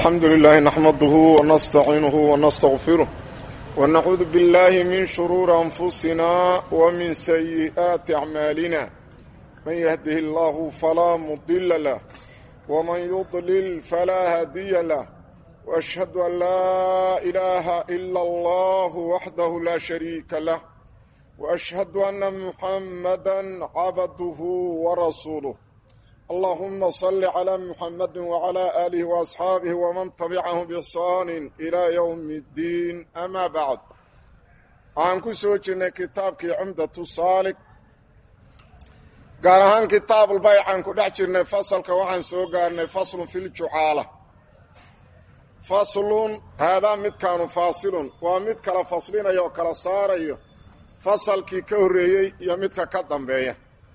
الحمد لله نحمده ونستعينه ونستغفره ونعوذ بالله من شرور أنفسنا ومن سيئات أعمالنا من يهده الله فلا مضل له ومن يضلل فلا هادي له وأشهد أن لا إله إلا الله وحده لا شريك له وأشهد أن محمدا عبده ورسوله اللهم صل على محمد وعلى آله وأصحابه ومن تبعهم بإحسان إلى يوم الدين أما بعد aan ku soo jirnay kitaabkii cumdatu saalik gaar ahaan kitaabulbaycaan ku dhex jirnay fasalka waxaan soo gaarnay faslun fi ljucaala faslun haadaa midkaanu faasilun waa mid kala faslinaya oo kala saarayo fasalkii ka horreeyey iyo midka ka dambeeya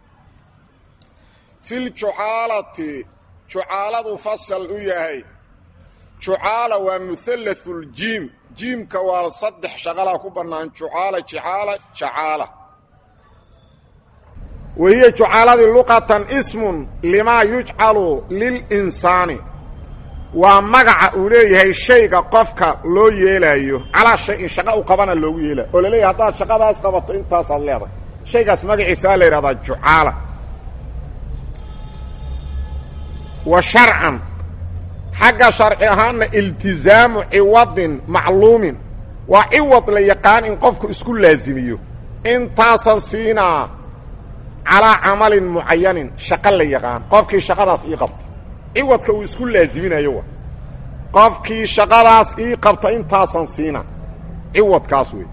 filjucaalati jucaaladu fasal u yahay jucaala waa muhallathuljiim jiimka waa saddex shaqalaa ku bannaan jucaala jicaala jacaala wahiya jucaaladii luqatan ismun limaa yujcalu lilinsaani waa magaca uu leeyahay shayga qofka loo yeelaayo calaa shay-in shaqa u qabana loogu yeelayo oo laleeyahay haddaad shaqadaas qabato intaasaad leedahay shaygaas magaciisaa la yidhahdaa jucaala wa sharcan xagga sharci ahaanna iltizaamu ciwadin macluumin waa ciwad la yaqaan in qofku isku laasimiyo intaasan siinaa calaa camalin mucayanin shaqo la yaqaan qofkii shaqadaas ii qabta ciwadka uu isku laaziminayo wa qofkii shaqadaas ii qabta intaasan siina ciwadkaas wey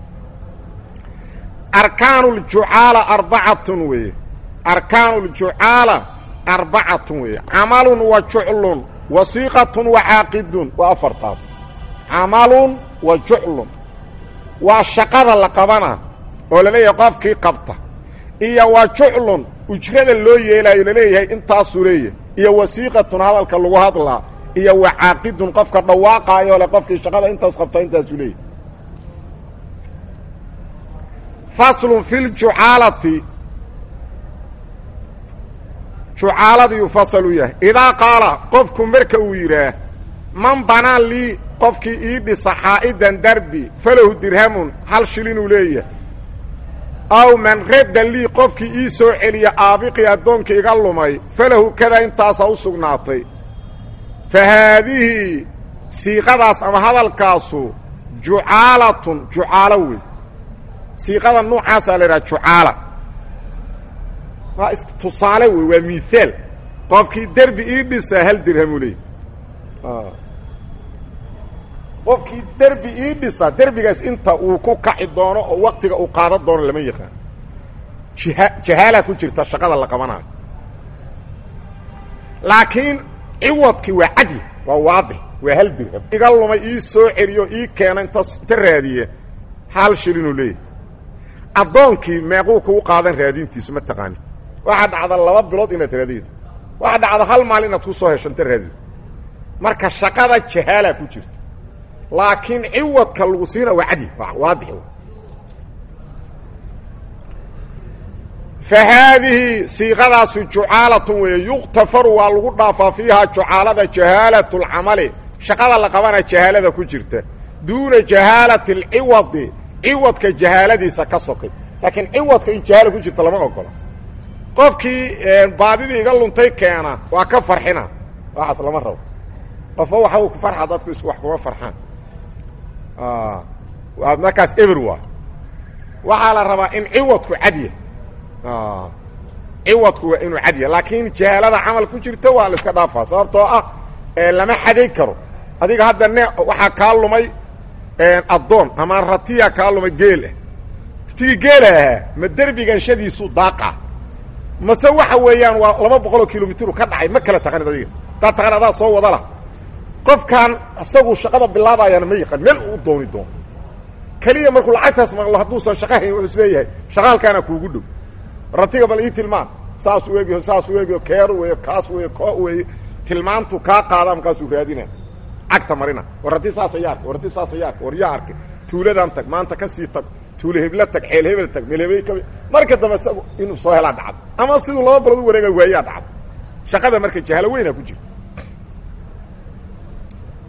arkaanu ljucaala arbacatun weeye arkaanu ljucaala arbacatun weeye camalun wa juclun wasiiqatun wa caaqidun waa afartaas camalun wa juclun waa shaqada la qabana oo laleeyahay qofkii qabta iyo wa juclun ujrada loo yeelaayo laleeyahay intaasuu leeyahay iyo wasiiqatun hadalka lagu hadlaa iyo wa caaqidun qofka dhawaaqaayo le qofkii shaqada intaas qabta intaasuu leeyahay faslun fi ljucaalati jucaaladiiu fasal u yahay idaa qaala qofku marka uu yidhaah man banaa lii qofkii ii dhisa xaa'idan darbi falahu dirhamun hal shilinuu leeyahay aw man radda lii qofkii ii soo celiya aabiqii addoonka iga lumay falahu kada intaasaa u sugnaatay fa haadihii siiqadaas ama hadalkaasu jucaalatun jucaalo wey siiqada nuucaasaa la idhaha jucaala waa tusaale wey waa miaal qofkii derbi ii dhisaa hal dirhamu leey qofkii derbi ii dhisaa derbigaas inta uu ku kaci doono oo waktiga uu qaadan doono lama yaqaan jiha jahaalaa ku jirta shaqada la qabanayo laakiin ciwadkii waa cadyi waa waadix waa hal dirham iga lumay ii soo celiyo ii keena inta inta raadiye hal shilinuu leeyahy addoonkii meequu kugu qaadan raadintiisu ma taqaanid waxaa dhacda laba bilood inaad raadido waxaa dhacda hal maal inaad ku soo hesho inta raadido marka shaqada jahaalaa ku jirta laakiin ciwadka lagu siina waa cadyi waadix fa haadihi siiqadaasu jucaalatun weeye yuqtafaru waa lagu dhaafaa fiihaa jucaalada jahaalatu lcamali shaqada la qabana jahaalada ku jirta duuna jahaalati alciwadi ciwadka jahaaladiisa ka sokay laakiin ciwadka in jahaala ku jirta lama ogola qofkii baadidii iga luntay keena waa ka farxina waxaas lama rabo qofba waxa uu ku farxa dadku is wax kuma farxaan waa markaas eber waa waxaa la rabaa in ciwadku cadya ciwadku waa inuu cadya laakiin jahaalada camal ku jirta waa la iska dhaafaa sababtoo ah lama xaday karo adiga hadda ne waxaa kaa lumay addoon ama ratiya kaa lumay geelah ratigii geela ahaa ma derbigan shadiisu daaqa mase waxa weeyaan waa laba boqoloo kilomitru ka dhacay ma kala taqanid adiga haddaad taqan adaa soo wada lah qofkan isagu shaqada bilaabayaana ma yaqaan meel uu dooni doono keliya markuu lacagtaas maqlo hadduusan shaqa hayn wuxuu is leeyahay shaqaalkaana kuugu dhow ratiga bal ii tilmaan saasuu eegyo saasuu eegyo keeru weeyo kaas weeyo koo weeye tilmaantu kaa qaada markaasuu raadina cagta marina war rati saasa ya arkay war rati saasa ya arkay war yaa arkay tuuladan tag maanta ka sii tag tuule hebla tag ceel hebel tag meel hebel ka marka dambe isagu inuu soo helaa dhacdo ama siduu laba balood u wareega waayaa dhacdo shaqada marka jahalo weynaa ku jira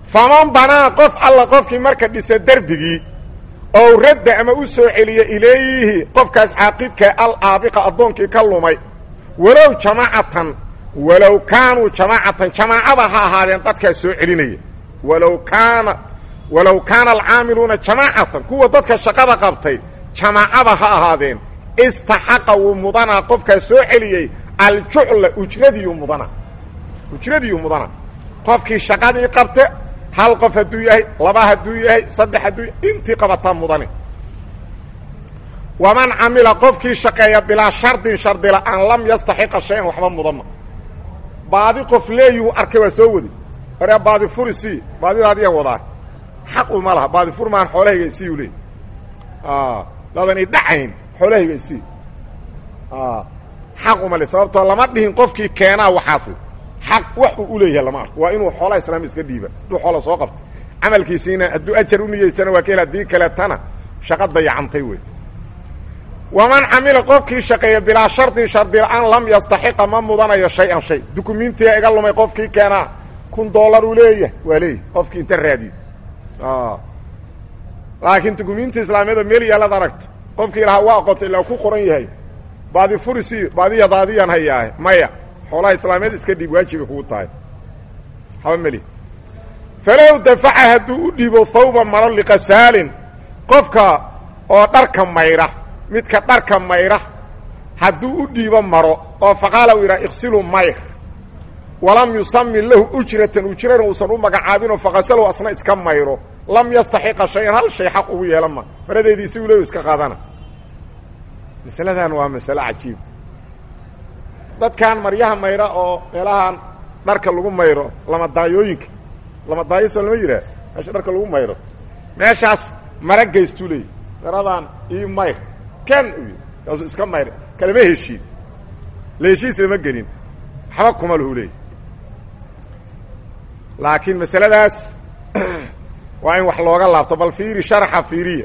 faman banaa qof alla qofkii marka dhisa derbigii oo radda ama u soo celiya ilayhi qofkaas caaqidka al aabiqa addoonkii ka lumay walow jamaacatan walow kaanuu jamaacatan jamaacada ha ahaadeen dadkaas soo celinaya walow kaana walow kaana alcaamiluuna jamaacatan kuwa dadka shaqada qabtay jamaacada ha ahaadeen istaxaqa wuu mudanaa qofkaas soo celiyey aljucla ujradiyu mudana ujradiyu mudana qofkii shaqadii qabte hal qof hadduu yahay laba hadduu yahay saddex hadduu yahay intii qabataa mudane waman camila qofkii shaqeeya bilaa shardin shardi la-aan lam yastaxiqa shay-an waxba mudama baadi qof leeyuhu arkay waa soo wadi waree baadi furi sii baadidaadiyan wadaa xaq uma laha baadi fur maan xoolahayga isii u leey dadani dhacayn xoolahayga isii xaq uma le sababtoo lama dhihin qofkii keenaa waxaasi xaq wax uu u leeyahay lama arko waa inuu xoolaha islaami iska dhiiba hadduu xoola soo qabta camalkiisiina hadduu ajar u niyeystana waa ka hel haddii kaletana shaqa dayacantay wey waman camila qofkii shaqeeya bilaa shardin shardi la-aan lam yastaxiqa ma mudanayo shay-an shay dukumentiga iga lumay qofkii keenaa kun dollar uu leeyahay waa leeyahy qofkii inta raadiyo laakiin dukumenti islaamiyada meel yaallad aragta qofkii lahaa waa aqoonta ilaa ku qoran yahay baadi furisi baadiya daadiyaan hayaahe maya xoolaha islaamiyad iska dhiib waajibay kugu tahay haba meli falow dafaca hadduu u dhiibo thawba maro liqasaalin qofka oo dharka mayra midka dharka mayra hadduu u dhiibo maro oo faqaala uu yidhaha iksilu mayr walam yusami lahu ujratan ujrana uusan u magacaabinoo faqasalow asna iska mayro lam yastaxiqa shay-an hal shay xaq ugu yeelan ma maradeedii si u leeyu iska qaadana masaladan waa masale cajiib dadkan maryaha mayra oo meelahan dharka lagu mayro lamadaayooyinka lamadaayo soo lama yidhaah meesha dharka lagu mayro meeshaas mara gaystuu leeyahy maradan ii mayr ken u yii kaasuu iska mayr kalama heshiin la heshiis lama gelin waxba kuma lahu leeyahy laakiin masaladaas waa in wax looga laabto bal fiiri sharaxa fiiriya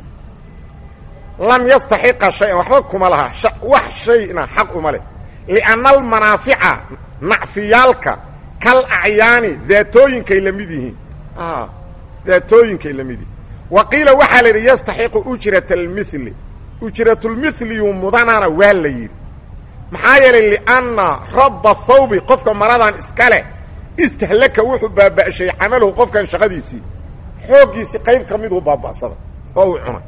lam yastaxiqa shay-an waxba kuma laha wax shayna xaq uma leh lianna almanaafica nacfiyaalka kal acyaani daatooyinkay la mid yihiin daatooyinkay la mid yihiin wa qiila waxaa la yidhi yastaxiqu ujrata almili ujratulmiliyu mudanana waa la yidhi maxaa yeelay lianna rabba thawbi qofka maradan iska leh istahlaka wuxuu baaba'shay camalahu qofkan shaqadiisii xooggiisii qayb ka miduu baaba'sada oo uu cunay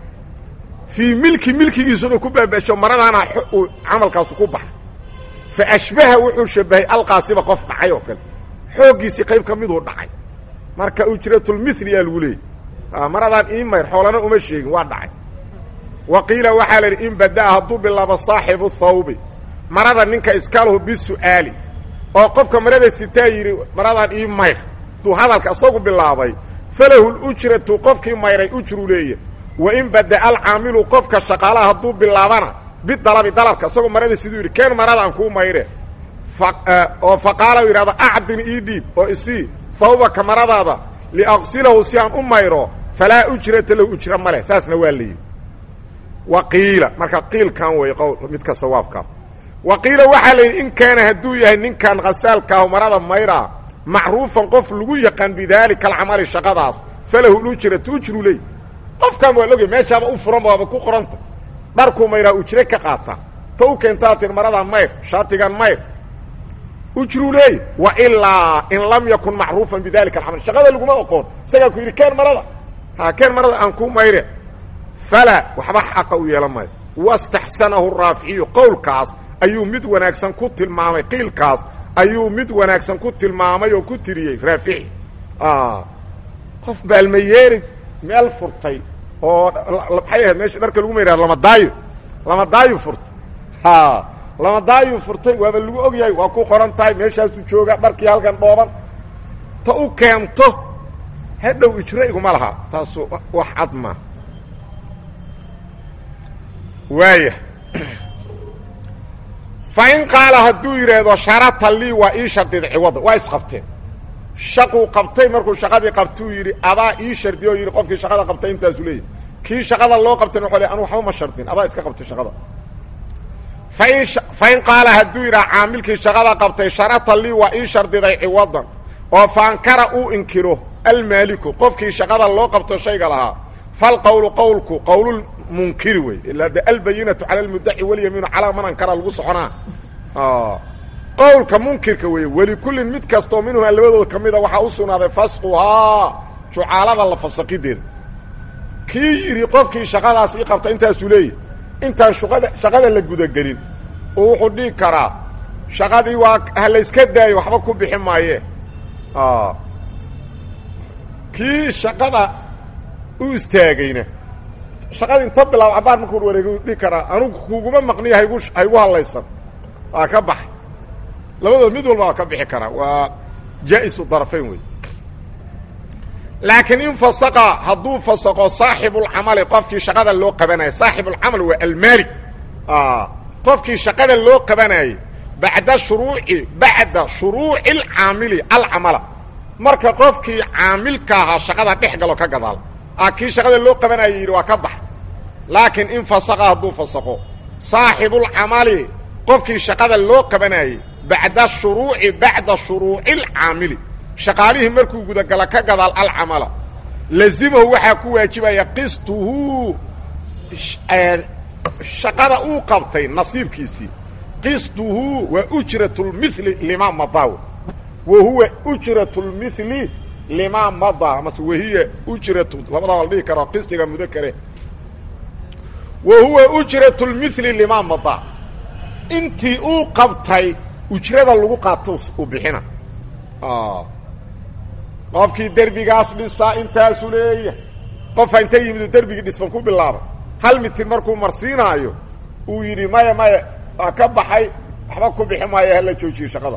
fii milki milkigiisuna ku baaba'sho maradaana uu camalkaasu ku baxa fa ashbaha wuxuu shabahay alqaasiba qof dhacay oo kale xooggiisii qayb ka miduu dhacay marka ujratulmili aa lagu leeyay maradaan ii mayr xoolana uma sheegin waa dhacay wa qiila waxaa la yidhi in badaa hadduu bilaabo saaxibu thawbi marada ninka iskalahu bisu'aali oo qofka marada sitaa yidhi maradaan ii mayr hadduu hadalka isagu bilaabay falahu lujratu qofkii mayray ujru leeya wa in badaa alcaamilu qofka shaqaalaha hadduu bilaabana bidalabi dalabka isagoo marada siduu yidhi keen maradaan kuu mayre oo faqaala u yidhahdo acdin ii dhiib oo isii thawbaka maradaada liaqsilahu si aan u mayro falaa ujrata lahu ujra ma leh saasna waa leeyihi wa qiila marka qiilkan way qowl midka sawaabkaa wa qiila waxaa la yidhi in kaana hadduu yahay ninkan khasaalkaahu marada mayraa macruufan qof lagu yaqaan bidaalika alcamali shaqadaas falahu lujratu ujru ley qofkan waa logay meeshaaba u furan baaba ku qoranta dharkuu mayraa ujre ka qaata ta u keentaa tir maradan mayr shaatigan mayr ujru leey wa ilaa in lam yakun macruufan bidalika alcamal shaqada laguma oqoon isagaa ku yidhi keen marada ha keen marada aan ku mayre falaa waxba xaqa u yeelan maayo wastaxsanahu raaficiyu qowlkaas ayuu mid wanaagsan ku tilmaamay qiilkaas ayuu mid wanaagsan ku tilmaamay oo ku tiriyey raafici qof baalmayeeri meel furtay oo maxay ahayd meesha dharka lagu mayraa lamadaayo lamadaayu furtay ha lamadaayu furtay waaba lagu og yahay waa ku qoran tahay meeshaasu jooga dharkii halkan dhooban ta u keento hadhow ijro iguma laha taasu wax cad ma waaya fa in qaala hadduu yidhaahdo sharata lii waa ii shardida ciwada waa isqabteen shaquu qabtay markuu shaqadii qabtuu yidhi adaa ii shardiy oo yidhi qofkii shaqada qabtay intaasu leeyahy kii shaqada loo qabtayna wxuu le anu waxba ma shardin adaa iska qabtay shaqada fain fain qaala hadduu yidhaha caamilkii shaqada qabtay sharata lii waa ii shardiday ciwadan oo faankara uu inkiro almaaliku qofkii shaqada loo qabto shayga lahaa falqowlu qowlku qowlulmunkiri wey ilaa de albayinatu cala almudaci walyamiinu calaa man ankara lagu soconaa qowlka munkirka weeye welikullin mid kastoo minhumaa labadooda ka mida waxaa u sugnaaday fasquhaa jucaalada la fasaqideeda kii yidhi qofkii shaqadaas ii qabta intaasuu leeyahy intaan shuqada shaqada la gudagelin oo wuxuu dhihi karaa shaqadii waa ha layska daayo waxba ku bixi maaye kii shaqada u istaagayna shaqada inta bilaab cabaar markuu wareeg dhihi karaa anugu kuguma maqniyo haygu haygu hadlaysan waa ka baxay labadood mid walba waa ka bixi karaa waa jaa-isu darfayn wey laakiin in fasaqa hadduu fasaqo saaxibulcamali qofkii shaqada loo qabanayay saaxibulcamal waa almaalik qofkii shaqada loo qabanayay bacda shuruuci bacda shuruuci alcaamili alcamala marka qofkii caamilka ahaa shaqada dhex galo ka gadaal a kii shaqada loo qabanayay yidhi waa ka bax laakiin in fasaqa hadduu fasaqo saaxibulcamali qofkii shaqada loo qabanayay bacda shuruuci bacda shuruuci alcaamili shaqaalihii markuu gudagala ka gadaal alcamala lazimahu waxaa ku waajibaya qistuhu shaqada uu qabtay nasiibkiisii qistuhu waa ujrat lmili limaa madaa wa huwa ujrat lmili limaa madaa mase wahiya ujratu labadaa la dhihi karo qistiga mudakare wa huwa ujrat lmili limaa madaa intii uu qabtay ujrada lagu qaato u bixina qofkii derbigaas dhisaa intaasu leeyahay qofa inta yimidu derbigii dhisban ku bilaabay hal mitir markuu marsiinaayo uu yidhi maya maya waa ka baxay waxba ku bixi maayo hala joojiyo shaqada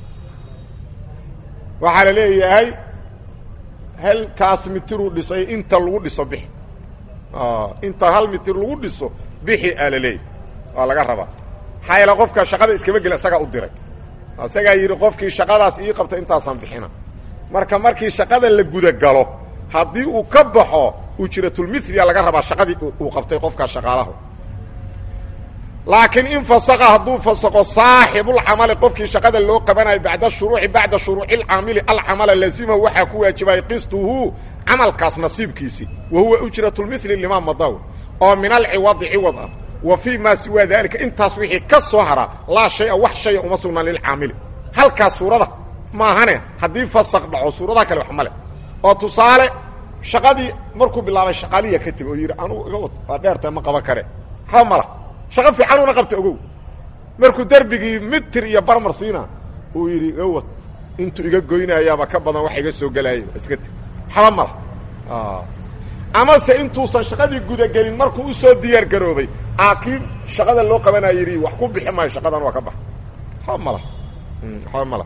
waxaa la leeyahay halkaas mitiruu dhisay inta lagu dhiso bixi inta hal mitir lagu dhiso bixi aa la leeyahy waa laga rabaa maxaa yaele qofka shaqada iskama gelin isagaa u diray isagaa yidhi qofkii shaqadaas ii qabta intaasaan bixina marka markii shaqada la gudagalo haddii uu ka baxo ujratulmithliya laga rabaa shaqadii uu qabtay qofkaa shaqaalaha laakiin in fasaqa hadduu fasaqo saaxibulcamali qofkii shaqada loo qabanayo bacda shuruuci bacda shuruuci alcaamili alcamala lazimahu waxaa ku waajibaya qistuhu camalkaas nasiibkiisii wa huwa ujratulmithli limaa madaw oo min alciwadi ciwad ah wa fii maa siwaa daalika intaas wixii ka soo haraa laa shaya wax shaya uma sugnaan lilcaamili halkaas suurada maahane haddii fasaq dhaco suuradaha kale wax male oo tusaale shaqadii markuu bilaabay shaqaaliya ka teg oo yidhi anugu iga wad waa dheerta ma qaban kare waxba mala shaqo fiicanuuna qabta ogow markuu derbigii mitir iyo barmar siina uu yidhi iga wad intuu iga goynayaaba ka badan wax iga soo gelaaya iska teg waxba mala amase intuusan shaqadii gudagelin markuu usoo diyaar garoobay aa kii shaqada loo qabanaya yidhi wax ku bixi maayo shaqadan waa ka bax waxba mala waxba mala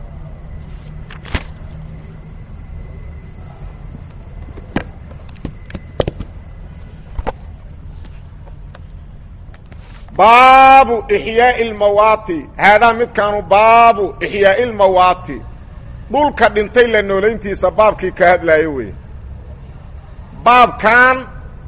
baabu ixyaai اlmawaati haadaa midkaanu baabu ixyaai اlmawaati dhulka dhintay la noolayntiisa baabkii ka hadlaayo wey baabkan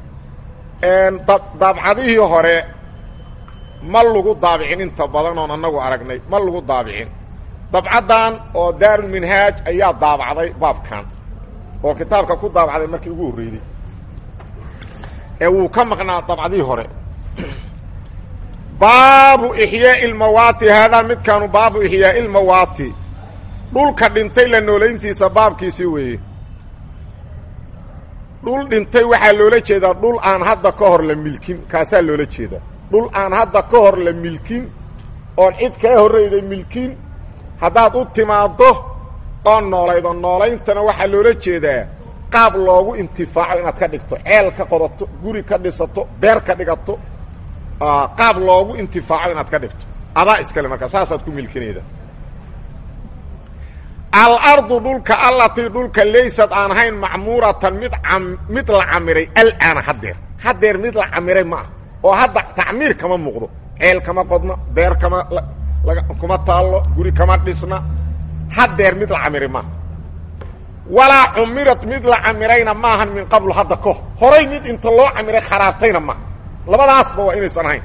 daabcadihii hore ma lagu daabicin inta badan oon annagu aragnay ma lagu daabicin dabcaddan oo daarulminhaaj ayaa daabacday baabkan oo kitaabka ku daabacday markii ugu horreeyey ee wuu ka maqnaa dabcadihii hore baabu ixyaai اlmawaati haadaa midkaanu baabu ixyaai اlmawaati dhulka dhintay la noolayntiisa baabkiisii weeye dhul dhintay waxaa loola jeedaa dhul aan hadda ka hor la milkin kaasaa loola jeedaa dhul aan hadda ka hor la milkin oon cid kaa horreyda milkin haddaad u timaaddo oo noolaydo noolayntana waxaa loola jeedaa qaab loogu intifaaco inaad ka dhigto ceel ka qodato guri ka dhisato beer ka dhigato qaab loogu intifaaco inaad ka dhigto adaa iskale markaa saasaad ku milkinayda alardu dhulka allatii dhulka laysad aan ahayn macmuuratan mid mid la camiray alaana haddeer haddeer mid la camiray ma ah oo hadda tacmiir kama muuqdo ceel kama qodna beer kama kuma taallo guri kama dhisna haddeer mid la camiray maaha walaa cumirat mid la camirayna maahan min qablu hadda ka hor horay mid inta loo camiray kharaabtayna maaha labadaasba waa inaysan ahayn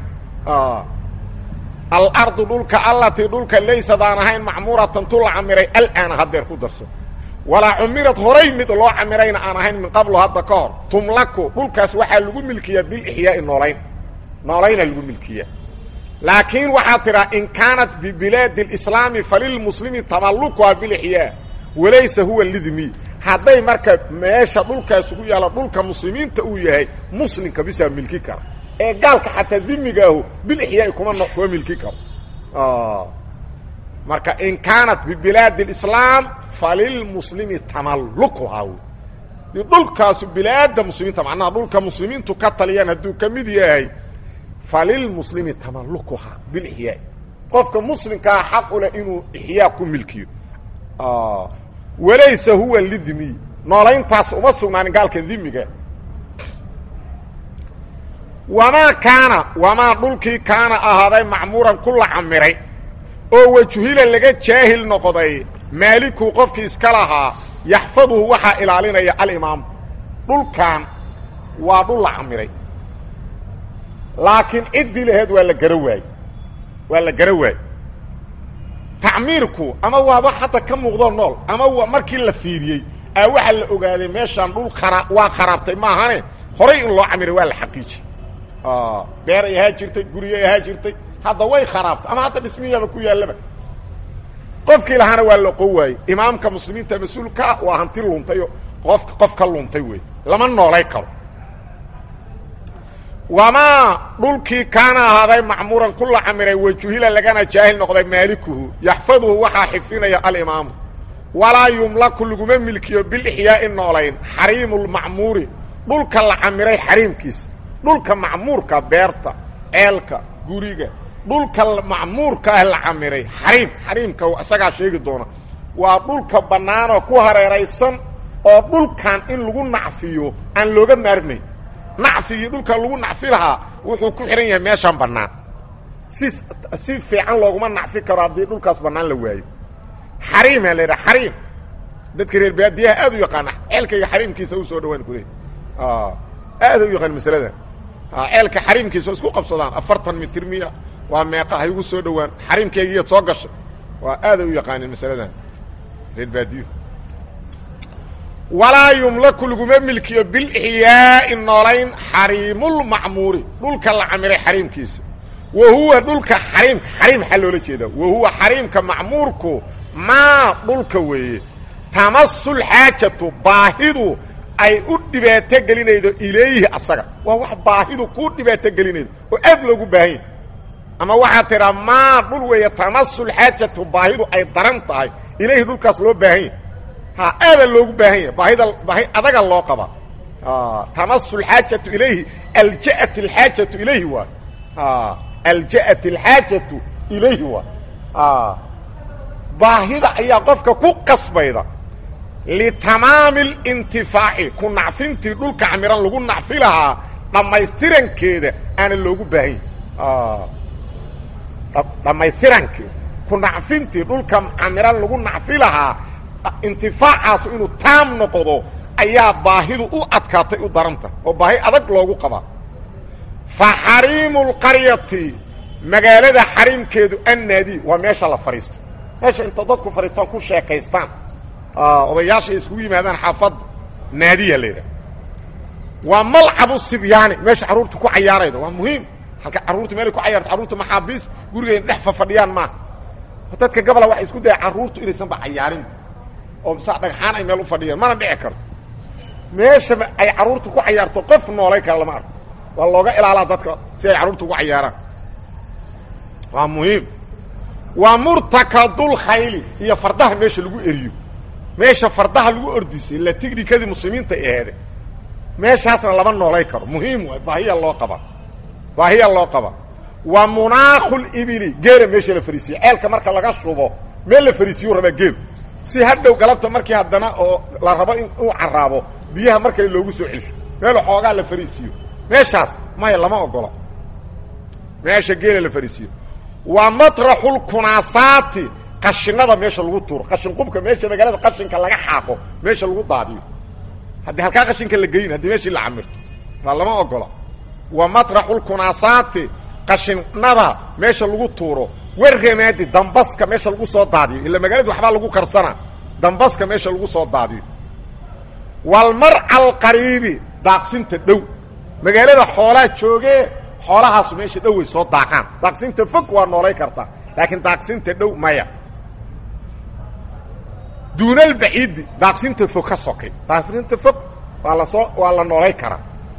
alardu dhulka allatii dhulka laysad aan ahayn macmuuratan tu la camiray alaana haddeer ku darso walaa cumirad horay mid loo camirayna aan ahayn min qablo hadda ka hor tumlaku dhulkaas waxaa lagu milkiyaa bilixyaai noolayn noolayna lagu milkiyaa laakiin waxaa tidhaa in kaanat bibilaadi اlislaami falilmuslimi tamallukuha bilixyaa walaysa huwa lidmi hadday marka meesha dhulkaas ugu yaalla dhulka muslimiinta uu yahay muslimka bisaa milki kara ee gaalka xataa dimigaahu bilixyaai kuma kuma milki karo marka in kaanat bibilaadi اlislaam falilmuslimi tamallukuhaa wy di dhulkaasu bilaada muslimiinta macnaha dhulka muslimiintu ka taliyaan hadduu ka mid yahay falilmuslimi tamallukuhaa bilixyaa qofka muslimkaa xaq u leh inuu ixyaa ku milkiyo walaysa huwa lidmi noolayntaas uma sugnaanin gaalka dimiga wamaa kaana wamaa dhulkii kaana ahaaday macmuuran ku la camiray oo wajuhila laga jaahil noqday maaliku qofkii iska lahaa yaxfaduhu waxaa ilaalinaya alimaamu dhulkan waa dhul la camiray laakiin ciddii laheed waa la gara waayey waa la gara waayey tacmiirku ama waaba hadda ka muuqdoo nool ama waa markii la fiiriyey aa waxaa la ogaaday meeshaan dhul khara waa kharaabtay maahane horay in loo camiray waa la xaqiiji beer ay ahaa jirtay guryo ay ahaa jirtay hadda way kharaabtay ama hadda dhismiyaaba ku yaallaba qofkii lahaana waa la qon waayey imaamka muslimiinta mas-uulkaa waa hanti luntayo qof qof ka luntay wey lama noolay karo wamaa dhulkii kaana ahaaday macmuuran ku la camiray wajuhila lagana jaahil noqday maalikuhu yaxfaduhu waxaa xifdinaya alimaamu walaa yumlaku laguma milkiyo bilixyaai noolayn xariimu lmacmuuri dhulka la camiray xariimkiisa dhulka macmuurka beerta ceelka guriga dhulka macmuurka ah la camiray xariim xariimka isagaa sheegi doona waa dhulka bannaanoo ku hareeraysan oo dhulkan in lagu nacfiyo aan looga maarmayn nacfigii dhulka lagu nacfi lahaa wuxuu ku xihan yahay meeshaan bannaan si si fiican looguma nacfi karo haddii dhulkaas bannaan la waayo xariimaa la yidhaha xariim dadka reer baadiyaha aad u yaqaana ceelkayga xariimkiisa u soo dhawaan ku leey aada u yaqaan masalada ceelka xariimkiisa oo isku qabsadaan afartan mitir miya waa meeqa ha igu soo dhowaan xariimkaygiiya soo gashay waa aaday u yaqaanin masaladan reer baadiyo walaa yumlaku laguma milkiyo bilixyaai noolayn xariimulmacmuuri dhulka la camiray xariimkiisa wa huwa dhulka xariimka xariim maxaa loola jeedaa wa huwa xariimka macmuurku maa dhulka weeye tamasulxaajatu baahidu ay u dhibaato gelinaydo ilayhi asaga waa wax baahidu kuu dhibaato gelinaydo oo aad loogu baahan yahy ama waxaa tidhaa maa dhul weeye tamasulxaajatu baahidu ay daran tahay ilayhi dhulkaas loo baahan yahy ha aada loogu baahan yahay baahida baahi adaga loo qaba tamasulxaajatu ilayhi alja'at alxaajatu ilayhi waay alja'at alxaajatu ilayhi waay baahida ayaa qofka ku qasbayda litamaami اlintifaaci ku nacfintii dhulka camiran lagu nacfi lahaa dhammaystirankeeda aana loogu baahan yahy dhammaystirankeeda ku nacfintii dhulka camiran lagu nacfi lahaa intifaacaas inuu taam noqdo ayaa baahidu u adkaatay u daranta oo baahi adag loogu qabaa fa xariimu اlqaryati magaalada xariimkeedu annaadi waa meesha la fadhiisto meesha inta dadku fadhiistaan ku sheekaystaan odayaasha ay iskugu yimaadaan xaafadda naadiya la yidhaha waa malcabu sibyaani meesha carruurta ku cayaarayda waa muhiim halka carruurta meelay ku cayaarto carruurta maxaabiis gurigeena dhex fafadhiyaan maaha dadka gabola waxay isku daya carruurtu inaysanba cayaarin oo sa dhagxaan ay meel u fadhiyaan mana dhici karto meesha ay carruurta ku cayaarto qof noolay kara lama arko waa looga ilaalaa dadka si ay carruurta ugu cayaaraan waa muhiim waa murtakadul khayli iyo fardaha meesha lagu eriyo meesha fardaha lagu ordisay la tignikadii muslimiinta aheede meeshaasna lama noolay karo muhiim waay baahiya loo qaba baahiya loo qaba wa munaakul ibili geela meesha la fariisiye ceelka marka laga shubo meel la fariisiyu rabaa geel si hadhow galabta markii haddana oo la rabo in uu caraabo biyaha markale loogu soo celsho meel xoogaa la fariisiyo meeshaas maya lama ogola meesha geela la fariisiyo waa matraxulkunaasaati qashinada meesha lagu tuuro qashin qubka meesha magaalada qashinka laga xaaqo meesha lagu daadiyo haddii halkaa qashinka la geyin haddii meeshii la camirto waa lama ogola wa matraxulkunaasaati qashinada meesha lagu tuuro warramaadi dambaska meesha lagu soo daadiyo ila magaalada waxbaa lagu karsanaa dambaska meesha lagu soo daadiyo walmarca alqariibi daaqsinta dhow magaalada xoolaa joogee xoolahaasu meesha dhow way soo daaqaan daaqsinta fog waa noolay kartaa laakiin daaqsinta dhow maya duunalbaciidi daaqsinta fog ka sokay daaqsinta fog waa lasoo waa la noolay karaa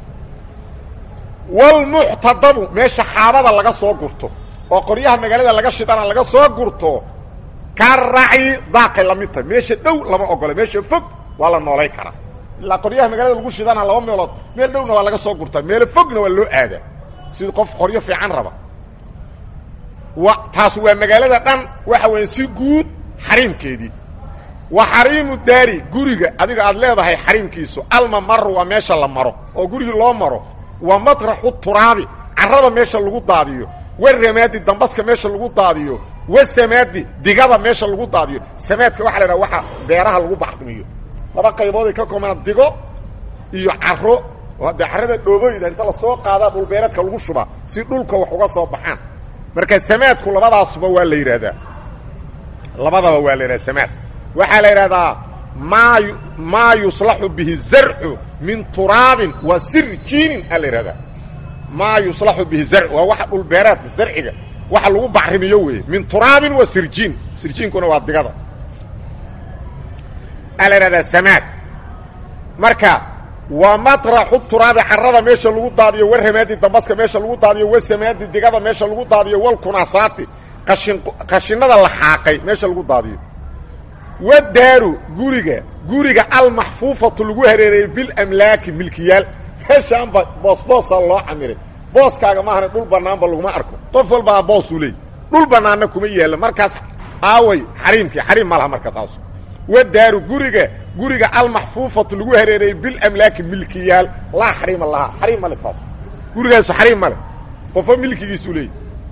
walmuctadabu meesha xaabada laga soo gurto oo qoryaha magaalada laga shidana laga soo gurto ka racyi daaqay la mid tahay meesha dhow lama ogola meesha fog waa la noolay karaa ilaa qoryaha magaalada lagu shidana laba meelood meel dhowna waa laga soo gurtaa meelo fogna waa loo aadaa sida qof qoryo fiican raba wa taas waa magaalada dhan waxa weya si guud xariimkeedii wa xariimu daari guriga adiga aad leedahay xariimkiisu almamaru waa meesha la maro oo gurigii loo maro wa matraxu turaabi carrada meesha lagu daadiyo waramaadi dambaska meesha lagu daadiyo wasamaadi digada meesha lagu daadiyo samaadka waxa la idhaha waxa beeraha lagu baxdimiyo laba qaybooday ka koobana digo iyo caro oo haddee carrada dhooboyda inta lasoo qaadaa dhulbeereedka lagu shubaa si dhulka wax uga soo baxaan marka samaadku labadaasuba waa la yidhaahdaa labadaba waa la yidhahda samaad waxaa la yidhahdaa maa maa yuslaxu bihi zarcu min turaabin wa sirjiinin aa la yidhahdaa maa yuslaxu bihi zarc waa waxa dhulbeereedka zarciga waxa lagu bacrimiyo weeye min turaabin wa sirjiin sirjiinkuna waa digada aa la yidhahdaa samaad marka waa matraxu turaabi carrada meesha lagu daadiyo waramaadi dambaska meesha lagu daadiyo wasamaadi digada meesha lagu daadiyo walkunaasaati qashin qashinada la xaaqay meesha lagu daadiyo wadaaru guriga guriga almaxfuufatu lagu hareereeyey bilamlaaki milkiyaal meeshaanba boosboosa loo camiray booskaaga maahane dhul banaanba laguma arko qof walbaa boosuu leey dhul banaanna kuma yaalla markaas aaway xariimkii xariim ma laha marka taas wadaaru guriga guriga almaxfuufatu lagu hareereeyey bilamlaaki milkiyaal laa xariima lahaa xariim male taas gurigaasu xariim male qofo milkigiisuu leeyay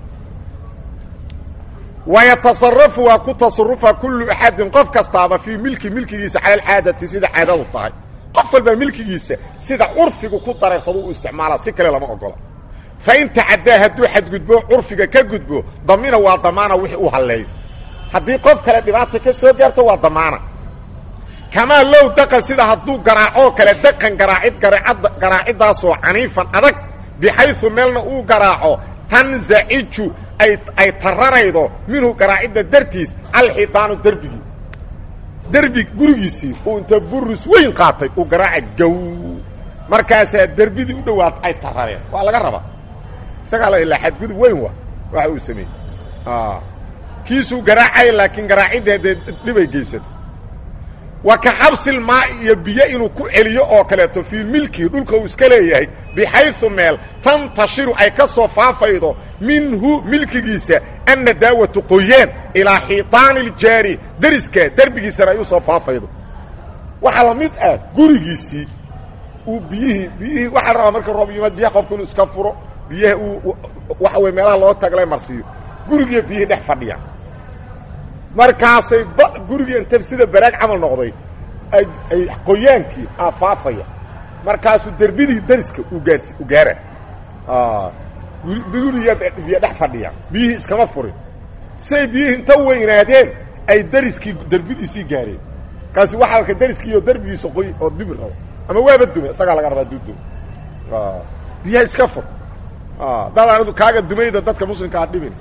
wayatasarafu waa ku tasarufa kullu axadin qof kastaaba fii milki milkigiisa cala alcaadati sida caadadu tahay qof walbaa milkigiisa sida curfigu ku dareersado u isticmaala si kale lama ogola fain tacaddaa hadduu xadgudbo curfiga ka gudbo damina waa damaana wixii u halleeyo haddii qof kale dhibaata ka soo gaarto waa damaana kamaa low daqan sida hadduu garaacoo kale daqan garaacid garaaciddaasoo caniifan adag bixaysu meelna uu garaaco tanzaciju ay taranaydo minhu garaacidda dartiis alxidaanu derbigii derbi gurigiisii uu inta buris weyn qaatay uu garaaca gow markaasaa derbidii u dhowaad ay tarareen waa laga rabaa isagaa la ilaa xadgudub weyn wa waxa uu sameeyey kiisuu garaacay laakiin garaacidda dee dhibay geysata wa ka xabsil maa iyo biyo inuu ku celiyo oo kaleeto fii milkihi dhulka uu iska leeyahay bixaysu meel tantashiru ay ka soo faafaydo minhu milkigiisa anna daawatu qoyaan ilaa xiitaani iljaari deriska derbigiisana ay u soo faafaydo waxaa la mid ah gurigiisii uu biyihii biyihii waxaa la rabaa marka roob yimaad biyaha qofku inuu iska furo biyaha uu waxa weye meelaha loo taglay marsiiyo gurigiiyo biyihii dhex fadhiyaan markaasay ba gurigii inta sida baraag camal noqday ay ay qoyaankii aafaafaya markaasuu derbidii deriska uu gaars u gaara guriga biyo dhex fadhiya biyihii iskama furin say biyihii inta weynaadeen ay deriskii derbidiisii gaareen kaasi waxaa alka deriskiiyo derbigiisa qoy oo dubi rabo ama waaba dume isagaa laga rabaa duudum biyaha iska fur dad anidu kaaga dumayda dadka muslimka a dhibin